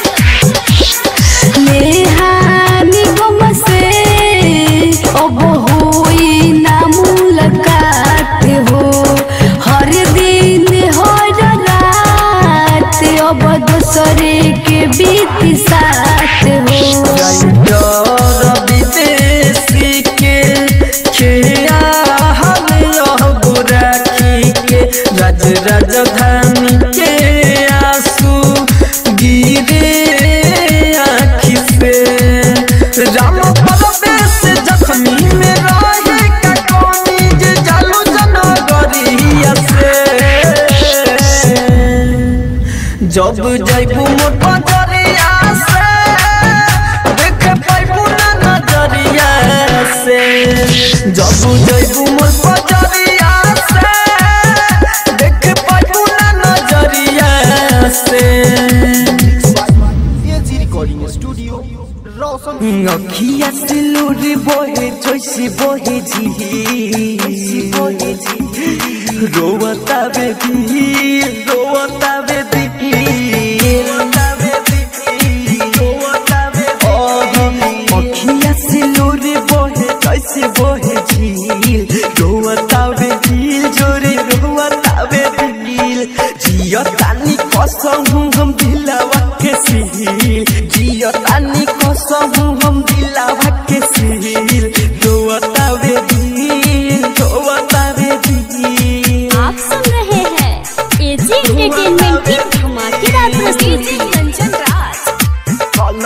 नेहानी गम से अब होई ना मुलाकात हो हर दिन हर रात अब दूसरे के बीत साथ हो डर विदेशी के खेया हम अब राखी के राज राजधानी के आंसू गिरे आँखि से राम परवेश जख्मी में रहे का कोनी जे जालू जनगरिया से जब जैबू मोर पजरिया से देख पाइबू ना नजरिया से जब जैबू मोर पजरिया से देख पाइबू ना नजरिया से एजी रिकॉर्डिंग स्टूडियो रोशन अखिया से लोर बोहे जैसे बोहे जी बोहे जी रोवता बेबी रोवता बेबी रोवता बेबी रोवता बेबी अखिया से लोर बोहे जैसे बोहे झील रोवता बेबी जोरे रोवता बेबी जियो तानी कसम हम दिलवा के सील जियो तानी कसम हम दिलवा के सील रोवता बेबी रोवता बेबी आप सुन रहे हैं एजी एंटरटेनमेंट की धमाकेदार प्रस्तुति काल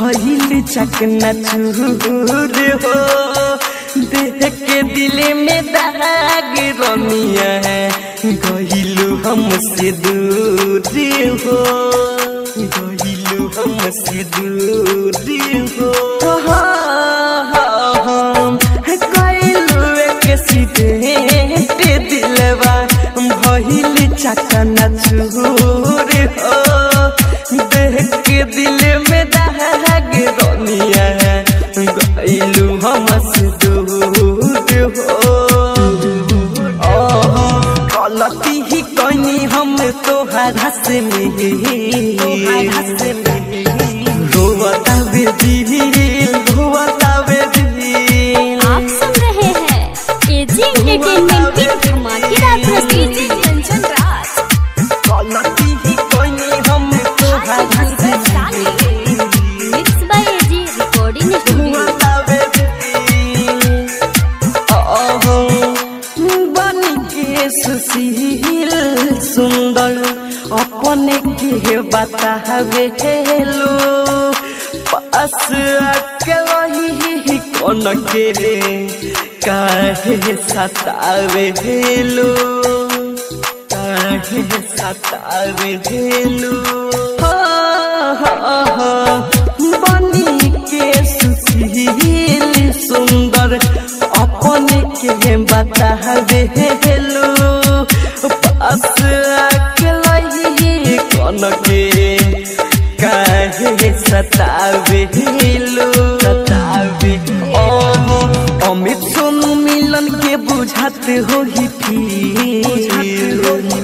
भइल चकना चूर हो देख के दिल में दाग रमिया गहिलु हमसे दूर हो गहिलु हमसे दूर हो हम कइलु एक सीधे दिलवा भइल चकना चूर हो देख के दिल में दाग रमिया गइलु हमसे दूर हो गलती ही कनी हम तोहरा से रोवता बेदिल रोवता बेदिल आप सुन रहे हैं एजी एंटरटेनमेंट की धमाकेदार प्रस्तुति कंचन राज गलती ही कनी हम तोहरा से mix by AG recording studio रोवता बेदिल ओहो बन के सुशील सुंदर अपने के बतावे हेलो पास आके वही कौन के रे काहे सतावे हेलो काहे सतावे हेलो बनी के सुशील सुंदर अपने के बतावे हेलो पास आके लही कौन के काहे सतावे हेलो सतावे ओहो अमित सोनू मिलन के बुझाते हो ही फिर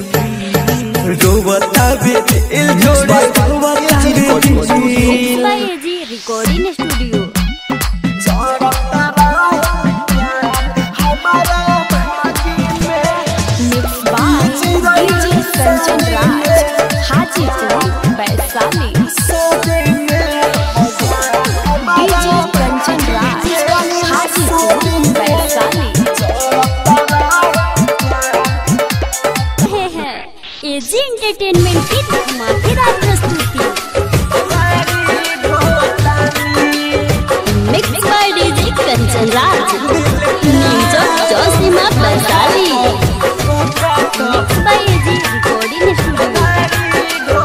रोवता बे दिल जोड़े रोवता बे मिक्स दिल by AG recording studio mix by DJ Kanchan Raj Hajipur Vaishali DJ Kanchan Raj Hajipur Vaishali रहे हैं एजी एंटरटेनमेंट की धमाकेदार प्रस्तुति mix by DJ Kanchan Raj news जोशीमा Vaishali mix by AG recording studio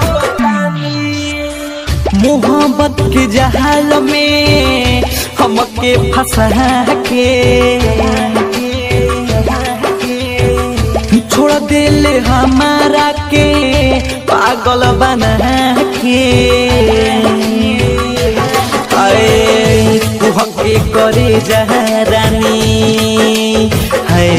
मोहब्बत के जहाल में हमके फंसा के छोड़ दिल हमारा के पागल बना के अरे कुहके करे जहरानी है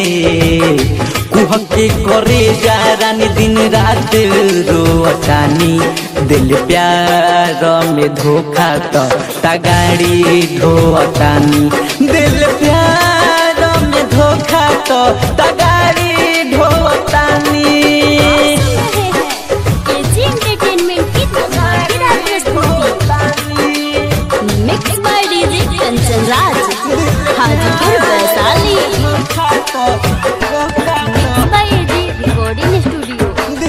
कुहके करे जहरानी दिन रात रोअतानी दिल प्यार में धोखा तो तगाड़ी ढोअतानी दिल प्यार में धोखा तो तगाड़ी ढोअतानी रहे हैं एजी एंटरटेनमेंट की धमाकेदार प्रस्तुति mix by DJ Kanchan Raj Hajipur Vaishali mix by AG recording studio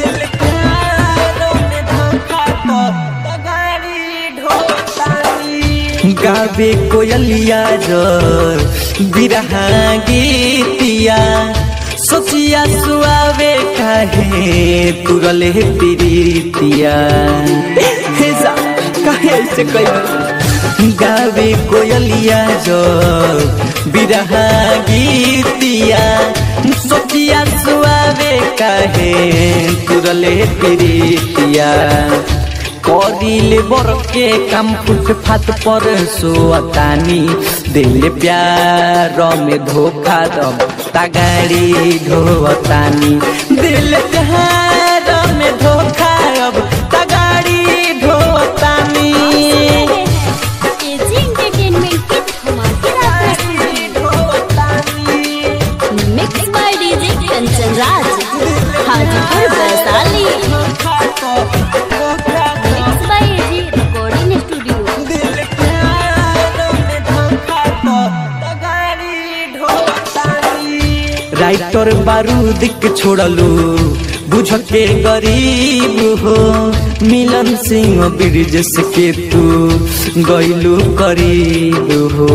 गावे कोयलिया जर बिरहा गीतिया सोचिया सुआवे काहे तुरले प्रीतिया हे जा काहे ऐसे कही गावे कोयलिया जर बिरहा गीतिया सोचिया सुआवे काहे तुरले प्रीतिया करिले बरके काम फुटफाट पर सोतानी दिल प्यार में धोखा दब तगाड़ी ढोतानी दिल प्यार में धोखा अब तगाड़ी ढोतानी एजी एंटरटेनमेंट की धमाकेदार प्रस्तुति mix by DJ Kanchan Raj Hajipur Vaishali mix by AG recording studio writer बारूद के छोड़लू बुझ के गरीब हो मिलन सिंह ब्रिजेश के तू गैलू करीब हो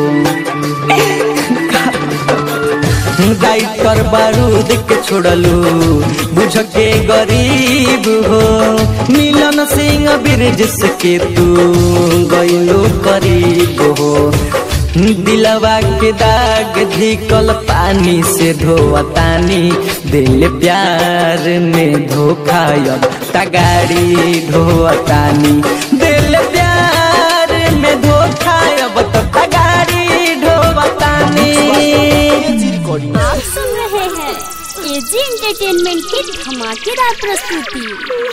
गाइटर बारूद के छोड़लू बुझ के गरीब हो मिलन सिंह ब्रिजेश के तू गैलू करीब हो दिलवा के दाग धिकल पानी से धोवतानी दिल प्यार में धोखा अब तगाड़ी धोवतानी दिल प्यार में धोखा अब तो तगाड़ी धोवतानी आप सुन रहे हैं एजी एंटरटेनमेंट की धमाकेदार प्रस्तुति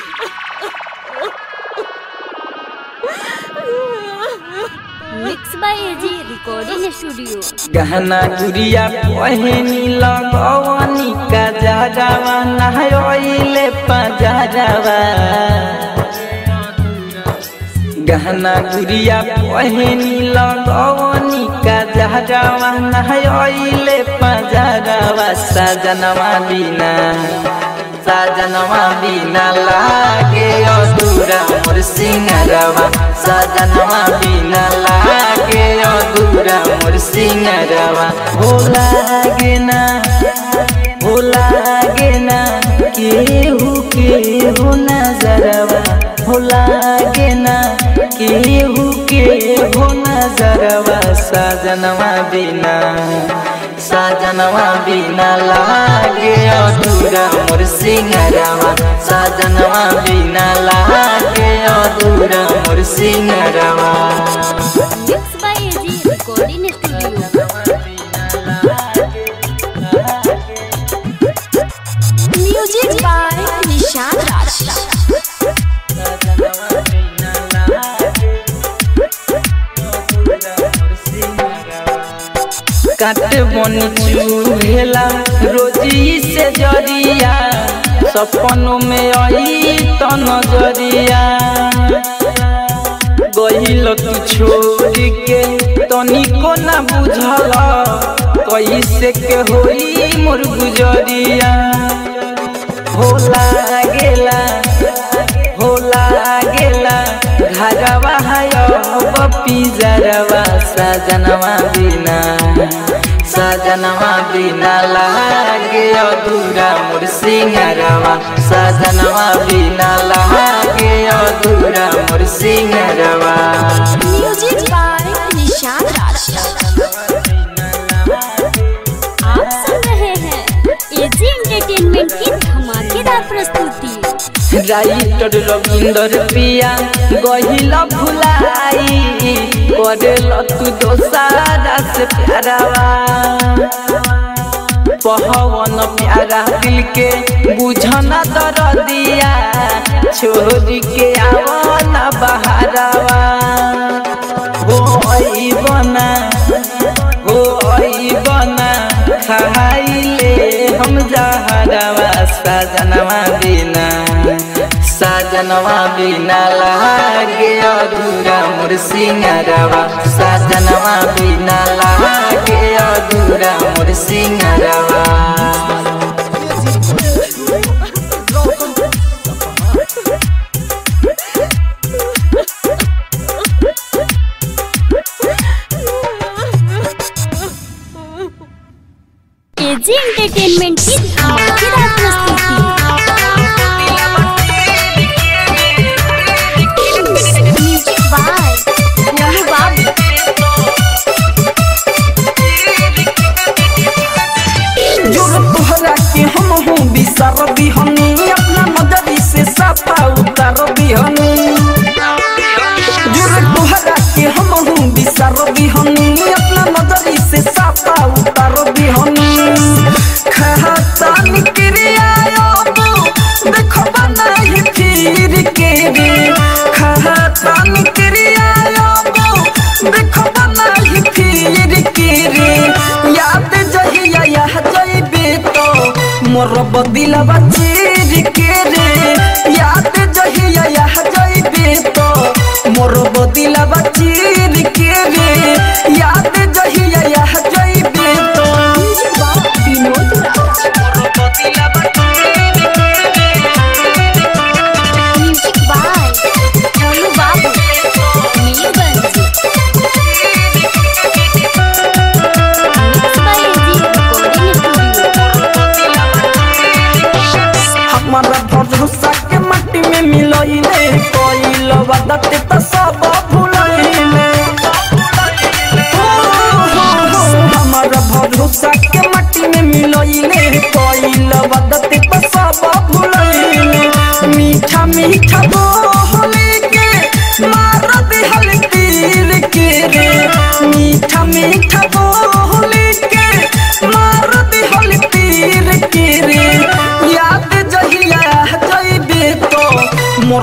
mix by AG recording studio गहना गुड़िया पहनी लगवनी का जाजावा नहयोइले पजाजावा गहना गुड़िया पहनी लगवनी का जाजावा नहयोइले पजाजावा सजनवा बिना सजनवा बिना लागे अधूरा मोर सिंगरवा सजनवा बिना लागे अधूरा मोर सिंगरवा हो लागे ना हो लागे ना केहू केहू नजरवा हो लागे ना केहू केहू नजरवा सजनवा बिना सजनवा बिना लागे अधूरा मोर सिंगरवा सजनवा बिना लागे अधूरा मोर सिंगरवा mix by AG recording studio music by Nishan Raj काट बन चूहेला रोजी से जरिया सपनों में आई तो नजरिया गहिल तू छोड़ के तनिको ना बुझल कैसे के होई मोर गुजरिया होला गेला होला गेला घरवा है पिजरवा सजनवा बिना सजनवा बिना लागे अधूरा मोर सिंगरवा सजनवा बिना लागे अधूरा मोर सिंगरवा म्यूजिक बाय निशान राज आप सुन रहे हैं एजी एंटरटेनमेंट की धमाकेदार प्रस्तुति राइटर रविंदर पिया गहिल भुलाई करेल तू दोसारा से प्यारावा पहवन प्यारा दिल के बुझना दर दिया छोड़ के आवना बहारावा हो आई बना हो आई बना खाइले हम जहरवा सजनवा बिना सजनवा बिना लागे अधूरा मोर सिंगरवा सजनवा बिना लागे अधूरा मोर सिंगरवा एजी एंटरटेनमेंट की धमाकेदार प्रस्तुति म्यूजिक बाय गोलू बाबू जोर तोहरा के हम हूँ बिसर बिहनी अपना नजरी से सफा उतर बिहनी जोर तोहरा के हम हूँ बिसर बिहनी अपना नजरी से सफा उतर बिहनी खाता निक्रिया देखो बनाई फिर के रे खाता निक्रिया देखो बनाई फिर के रे याद जहिया यह जइबे तो मोर बदिलवा चीर के रे याद जहिया यह जइबे तो मोर बदिलवा चीर के रे याद जहिया यह जइबे तो म्यूजिक बाय विनोद राज मोर बदिलवा चीर के रे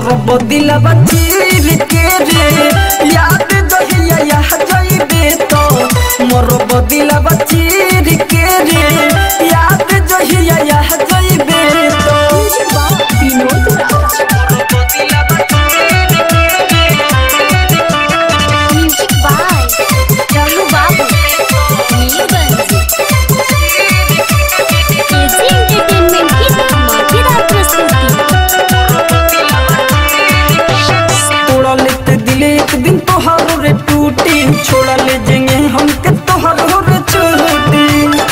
बदिलवा चीर के रे याद दहिया यह जइबे तो मोर बदिलवा चीर के रे याद दहिया यह जइबे तो विनोद राज म्यूजिक बाय राहु बाबू नीलगंज एजी एंटरटेनमेंट की धमाकेदार प्रस्तुति तोड़ा लेते दिले एक दिन तोहारो रे टूटी छोड़ा ले जेंगे हमके तोहारो रे छोटी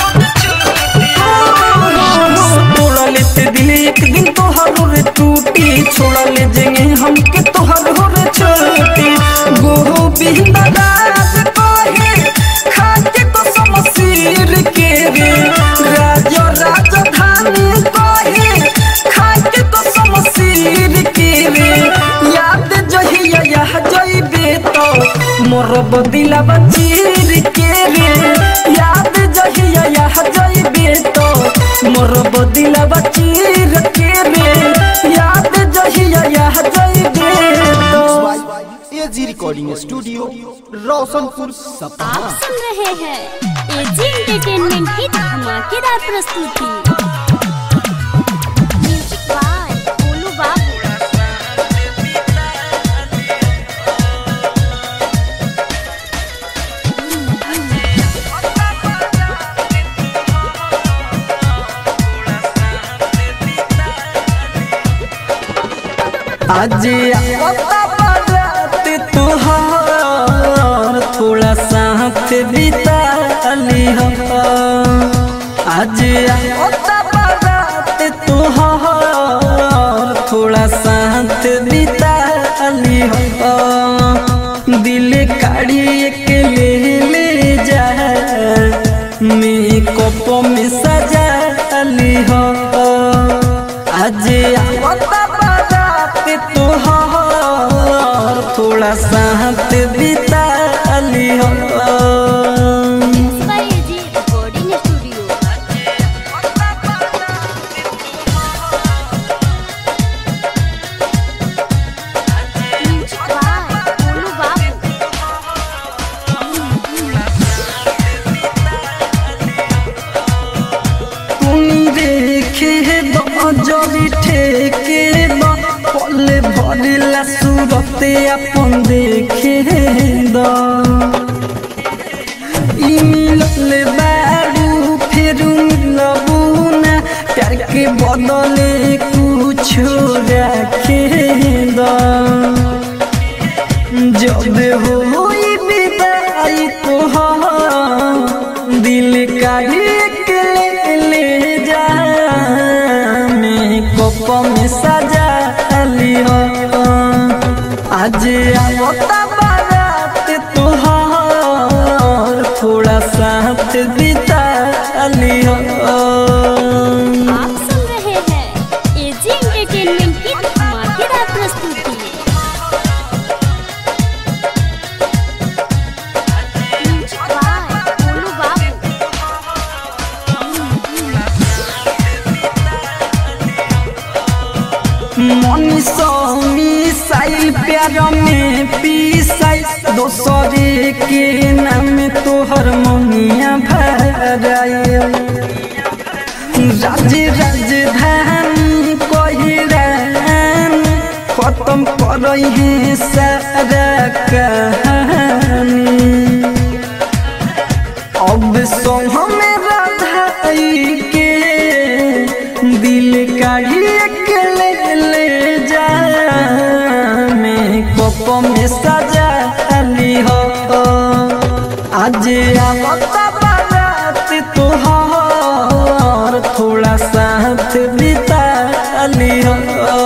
तोड़ा लेते दिले एक दिन तोहारो रे टूटी छोड़ा ले जेंगे हमके तोहारो रे छोटी गोविंद राज कहे खाके तो समसीर के रे राज राजधानी कहे खाके तो समसीर के रे याद जहिया यह जइबे तो मोर बदिलवा चीर के रे याद जहिया यह जइबे तो मोर बदिलवा चीर के रे याद जहिया यह जइबे तो एजी रिकॉर्डिंग स्टूडियो रोशनपुर सपहा आप सुन रहे हैं एजी एंटरटेनमेंट की धमाकेदार प्रस्तुति म्यूजिक बाय गोलू बाबू आज आता बारात तुहार थोड़ा साथ बिता ली हो आज आता बारात तुहार थोड़ा साथ बिता ली हो दिल काढ़ी के ले ले जा मेकअप में सजा ली हो आज आवता बारात तोहार थोड़ा साथ बिता ली हो by AG recording studio music by Golu Babu तुम देखे जरी ठेके बा पल भरिला सूरते अपन देखे द ई मिलल बारू फिर मिलबू ना प्यार के बदले कुछ रखे द जब होई विदाई तोहार दिल का एक ले ले जा मेकअप में सजा लियो आज आवता बारात तोहार थोड़ा साथ बिता लियो आप सुन रहे हैं एजी एंटरटेनमेंट की धमाकेदार प्रस्तुति म्यूजिक बाय गोलू बाबू मनीषो मिसाइल प्यार में पीसाई दोसरे के नाम तोहर मनिया भराई राज राजधानी कोहिरान खत्म करई है सारा कहानी अब सोह में राधाई के दिल काढ़ी के ले ले जा मेकअप में सजा ली हो आज आवता बारात तोहार थोड़ा साथ बिता ली हो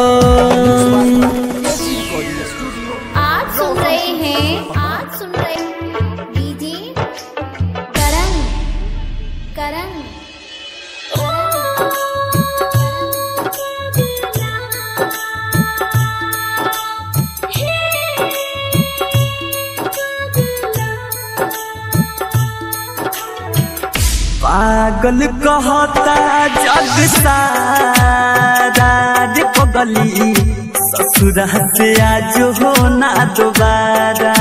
आज सुन रहे हैं आज सुन रहे हैं डीजे करण करण पागल कहता जग सारा रे पगली ससुरा से आज हो ना दोबारा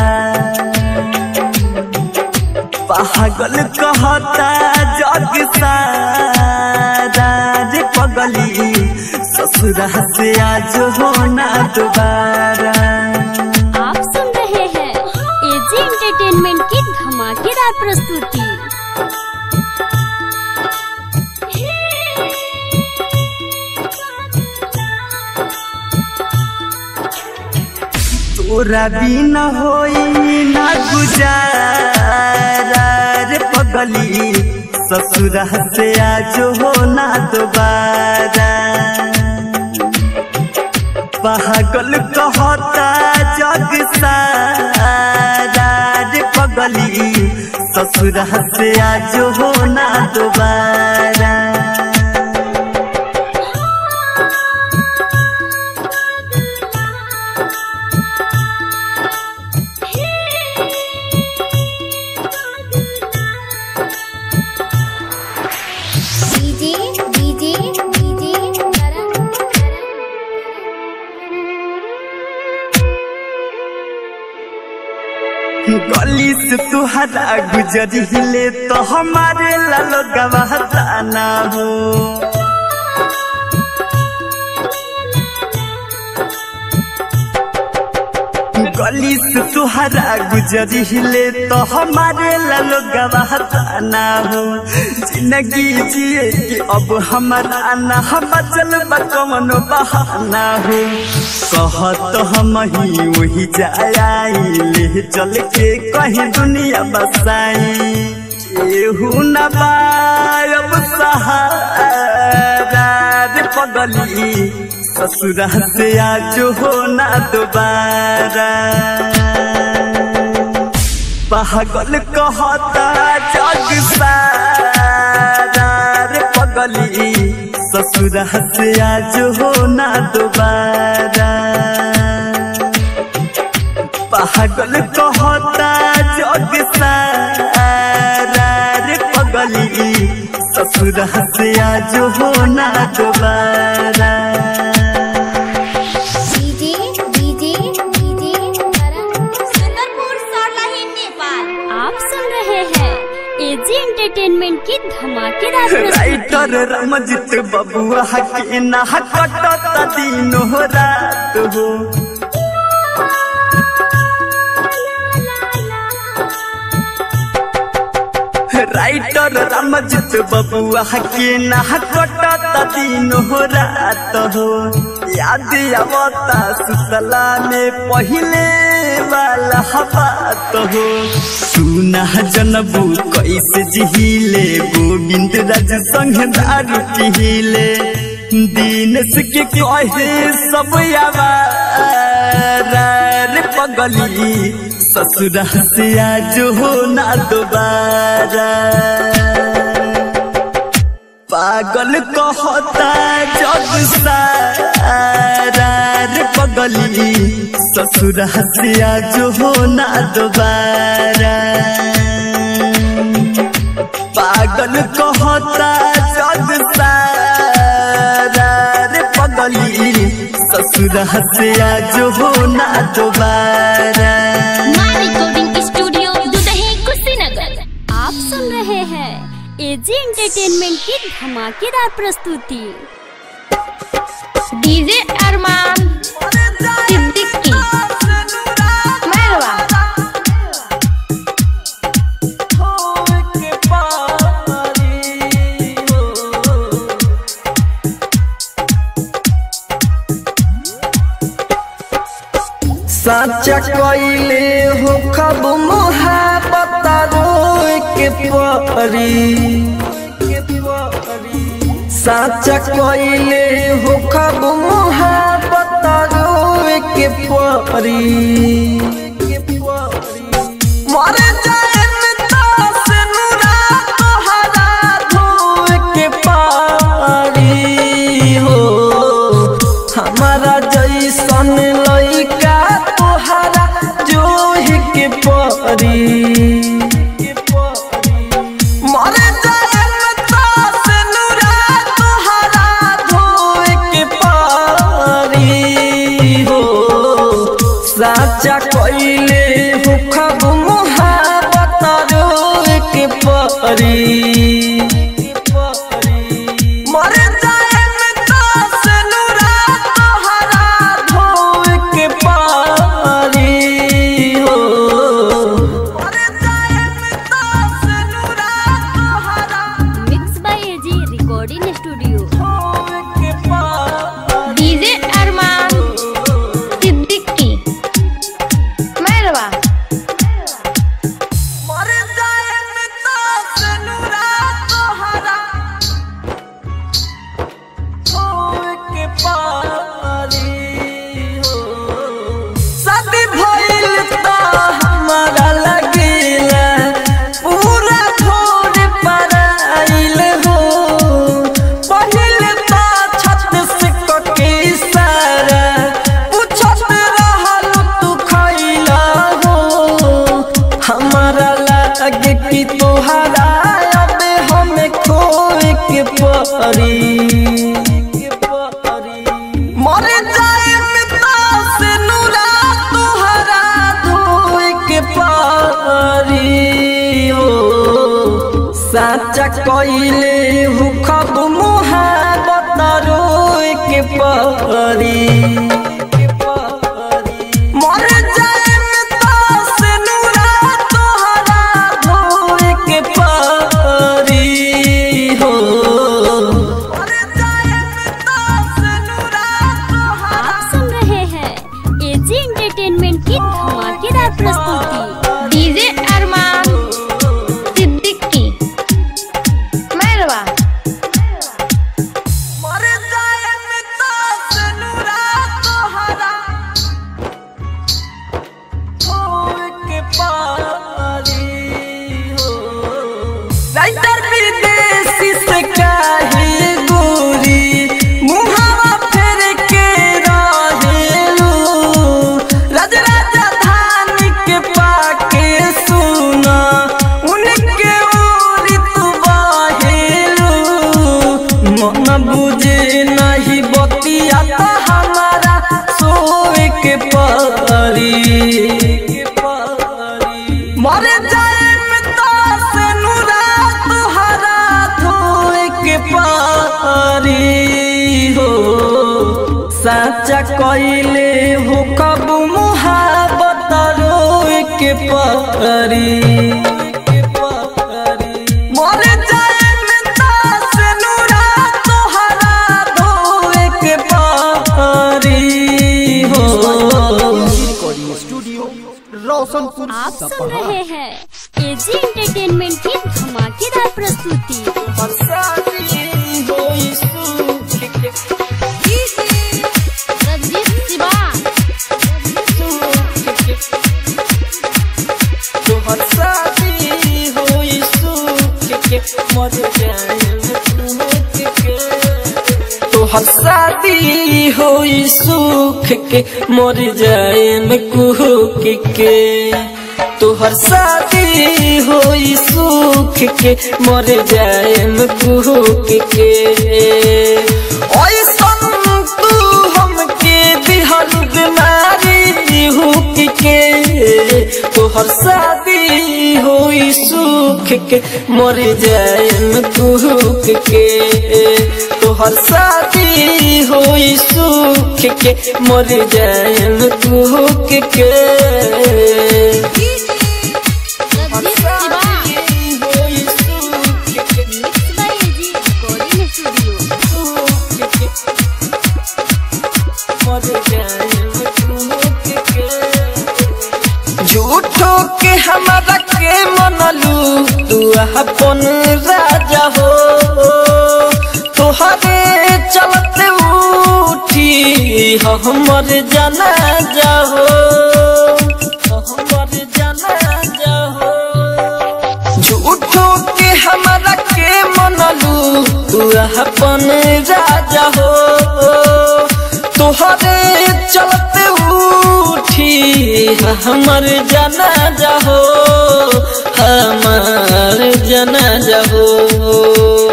पागल कहता जग सारा रे पगली ससुरा से आज हो ना दोबारा आप सुन रहे हैं एजी एंटरटेनमेंट की धमाकेदार प्रस्तुति तोरा बिना होई ना गुजारा रे पगली ससुरा से आज हो ना दोबारा पागल कहता जग सारा रे पगली ससुरा से आज हो ना दोबारा डीजे डीजे डीजे करण गली से तुहरा गुजरिले तो हमारे लालो गवाहता ना हो गली से तुहरा गुजरिले तो हमारे लालो गवाहता ना हो जिंदगी जिए कि अब हमारा ना हम चल कमन बहाना हो कहत हम ही वही जाई ले चल के कहीं दुनिया बसाई केहू न बायब सहारा रे पगली ससुरा से आज हो ना दोबारा पागल कहता जग सारा रे पगली ससुरा से आज हो ना दोबारा पागल कहता जग सारा रे पगली ससुरा से आज हो ना दोबारा DJ DJ DJ Karan Sundarpur Sarlahi Nepal आप सुन रहे हैं एजी एंटरटेनमेंट की धमाकेदार प्रस्तुति राइटर रमजित बबुआ के ना कटत दिन हो रात हो राइटर रमजित बबुआ के ना कटत दिन हो रात हो याद आवता सुतला में पहिले वाला बात हो सुना जनबू कैसे जिहिले गोविंद राज संग दारू पिहिले दीनस के कहे सब आवारा रे पगली ससुरा से आज हो ना दोबारा पागल कहता जग सारा रे पगली ससुरा से आज हो ना दोबारा पागल कहता जग सारा रे पगली ससुरा से आज हो ना दोबारा माँ रिकॉर्डिंग स्टूडियो दुदही कुशीनगर आप सुन रहे हैं एजी एंटरटेनमेंट की धमाकेदार प्रस्तुति डीजे अरमान सिद्दीकी मेहरबा साचा कइले हो खब मोहब्बत रोए के परी साचा कइले हो खब मोहब्बत रोए के परी मर जाए से नुरा तोहरा धोए के पारी हो हमारा जैसन लइका तोहरा जोहि के परी मर जाए से नुरा तोहरा धोए के पारी साचा कइले हो खब मोहब्बत रोए के परी मर जाए में दास नुरा तोहरा धोए के पारी हो मर जाए में दास नुरा तोहरा mix by AG recording studio धोए के पारी डीजे अरमान सिद्दीकी मैरवा मर जाए में दास नुरा तोहरा धोए के पारी हो शादी भइल त हमारा लगेला पूरा भोर पराइल हो पहिल त छत से कके सारा पूछत रहल तू खइला हो हमारा लागे कि तोहरा अब हमें खोए के परी मर जाए पिता से नूरा तोहरा धोए के पारी हो साचा कइले हु खब मुहाबत रोए के परी मर जाए पिता से नूरा तोहरा धोए के पारी हो मर जाए पिता से नूरा तोहरा आप सुन रहे हैं एजी एंटरटेनमेंट की धमाकेदार प्रस्तुति डीजे अरमान सिद्दीकी मैरवा मर जाए पिता से नूरा तोहरा होए के पारी हो राइटर विदेशी से काहे गोरी मुहावा फेर के रहेलू राज राजधानी के पाके सुना उनके ओरी तू बाहेलू मन बुझे नहीं बतिया तो हमारा सोए के परी मर जाए पिता से नूरा तुहरा धोए के पारी हो साचा कइले हो कब मुहाबत रोए के परी मर जाए पिता से नूरा तुहरा धोए के पारी हो रिकॉर्डिंग स्टूडियो रोशनपुर आप सुन सपहा रहे हैं एजी एंटरटेनमेंट की धमाकेदार प्रस्तुति रंजीत शिवा तोहर शादी होई सुख के मर जाए में कुहक के तोहर शादी होई सुख के मर जाए में कुहक के ऐसन तू हमके दिहल बीमारी हुक के तोहर शादी होई सुख के मर जाए में कुहक के तोहर शादी होई सुख के मर जाए में कुहक के रंजीत शिवा होई सुख के mix by AG recording studio झूठो के हमारा के मनलू तू अपन राजा हो तोहरे चलते उठी हमर जाना जाहो हमर जाना जाहो झूठो के हमारा के मनलू तू अपन राजा हो तोहरे चलते उठी हमर जाना जाहो हमार जाना जाहो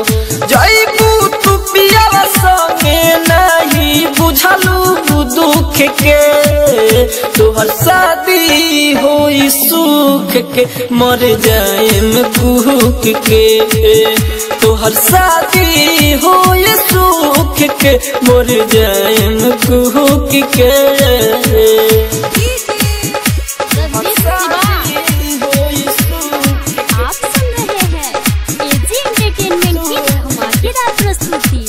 जैबू तू पियावा संगे नहीं बुझलू दुख के तोहर शादी होई सुख के मर जाएम कुहक के तोहर शादी होई सुख के मर जाएम कुहक के आप सुन रहे हैं एजी एंटरटेनमेंट की धमाकेदार प्रस्तुति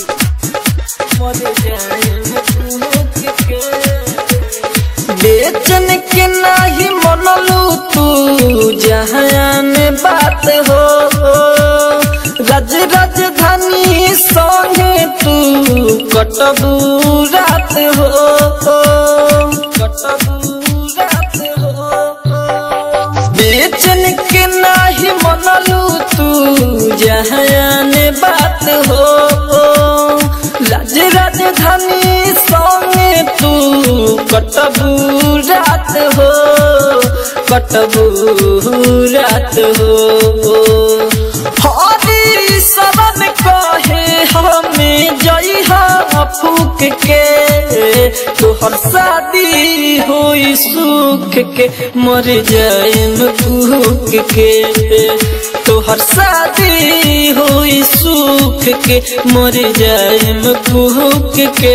बेचन के नाही मनलू तू जहान बात हो रज राजधानी संगे तू कटबू रात हो कटबू रात हो बेचन के नाही मनलू तू जहान बात हो राज राजधानी संगे तू कटबू रात हो कटबू रात हो हरी शरण कहे हमें जई फूक के तोहर शादी होई सुख के मर जाएम भूख के तोहर शादी होई सुख के मर जाएम भूख के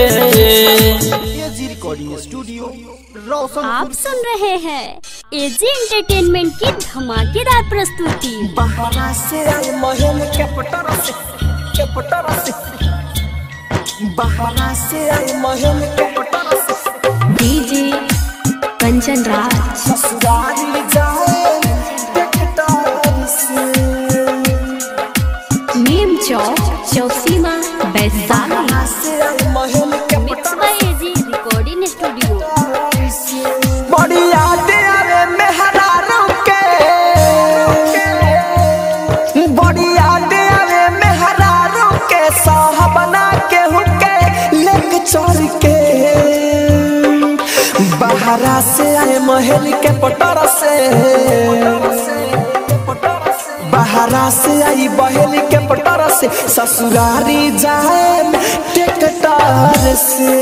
एजी रिकॉर्डिंग स्टूडियो रोशन आप सुन रहे हैं एजी एंटरटेनमेंट की धमाकेदार प्रस्तुति बहाना से आए महल के पटर से के पटर से बहाना से आए महल के पटर से डीजे कंचन राज ससुराल जाए टेकटार से नीम चौक चौसीमा वैशाली बहाना से आए महल के mix by AG recording studio बड़ी यादें आवे मेहरारों के बड़ी यादें आवे मेहरारों के साहबना के हुके लेक चोर के बहरा से आए महल के पटर से बहरा से आई बहेल के पटर से ससुरारी जाए टेकटार से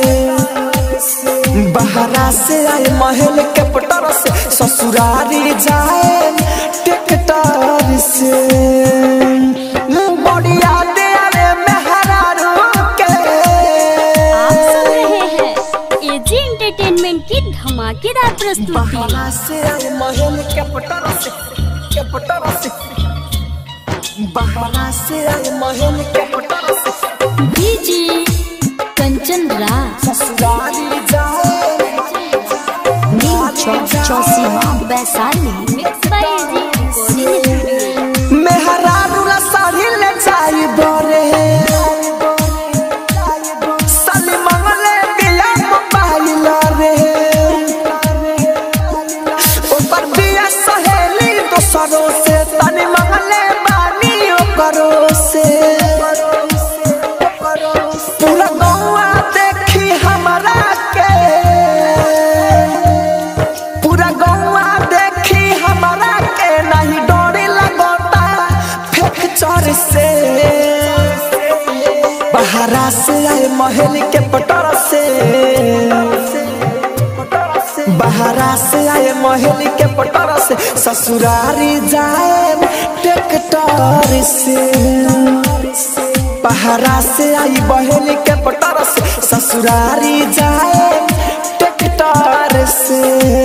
बहरा से आए महल के पटर से ससुरारी जाए टेकटार से बढ़िया दे आवे मेहरारू के आप सुन रहे हैं एजी एंटरटेनमेंट की धमाकेदार प्रस्तुति बहरा से आए महल के पटर से के पटर से बहरा से आए महल के पटर से डीजे कंचन राज ससुरारी जाए नीम चौक Chausima Vaishali mix by AG recording studio मेहरारू ला साड़ी ले जाई बरे साली मंगले दिया मोबाइल रे ऊपर दिया सहेली दोसरों से तनी मंगले बानी ओकरो से पूरा गौआ देखी हमरा के पूरा गौआ देखी हमरा के नहीं डोरी लगोता फेंक चोर से बहरा से आए महल के पटर से बहरा से आए महल के पटर से ससुरारी जाए ट्रैक्टर से बहरा से आई बहल के पटर से ससुरारी जाए ट्रैक्टर से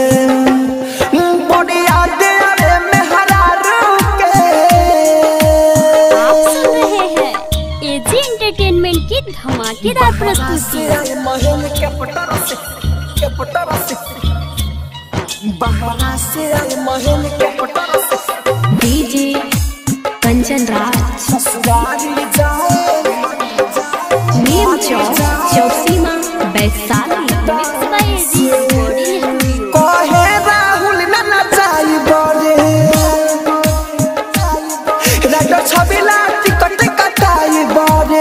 बढ़िया दे आवे मेहरारू के आप सुन रहे हैं एजी एंटरटेनमेंट की धमाकेदार प्रस्तुति महल के पटर से के पटर से बहरा से आए महल के पटर से डीजे कंचन राज ससुरारी जाए नीम चौक Chausima Vaishali mix by AG recording studio कहे राहुल न नचाई बरे राजा छबिला टिकट कटाई बरे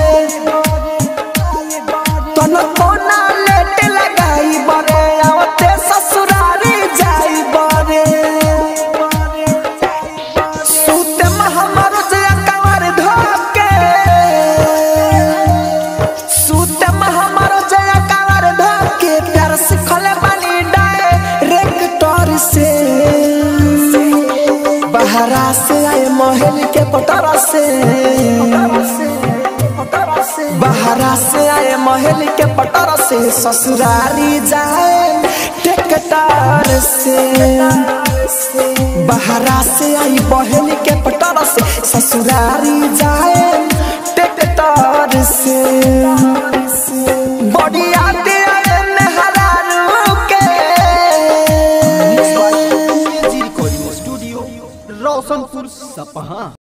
तन कोना लेट लगाई बरे आवते ससुरारी जाई बरे सूते में हमर जे कंवर धोके महल के पटारा से बहरा से आए महल के पटारा से ससुरारी जाए टेकटार से बहरा से आई बहल के पटारा से ससुरारी जाए टेकटार से बड़ी आते आए मेहरारू के जी रिकॉर्डिंग स्टूडियो रोशनपुर सपहा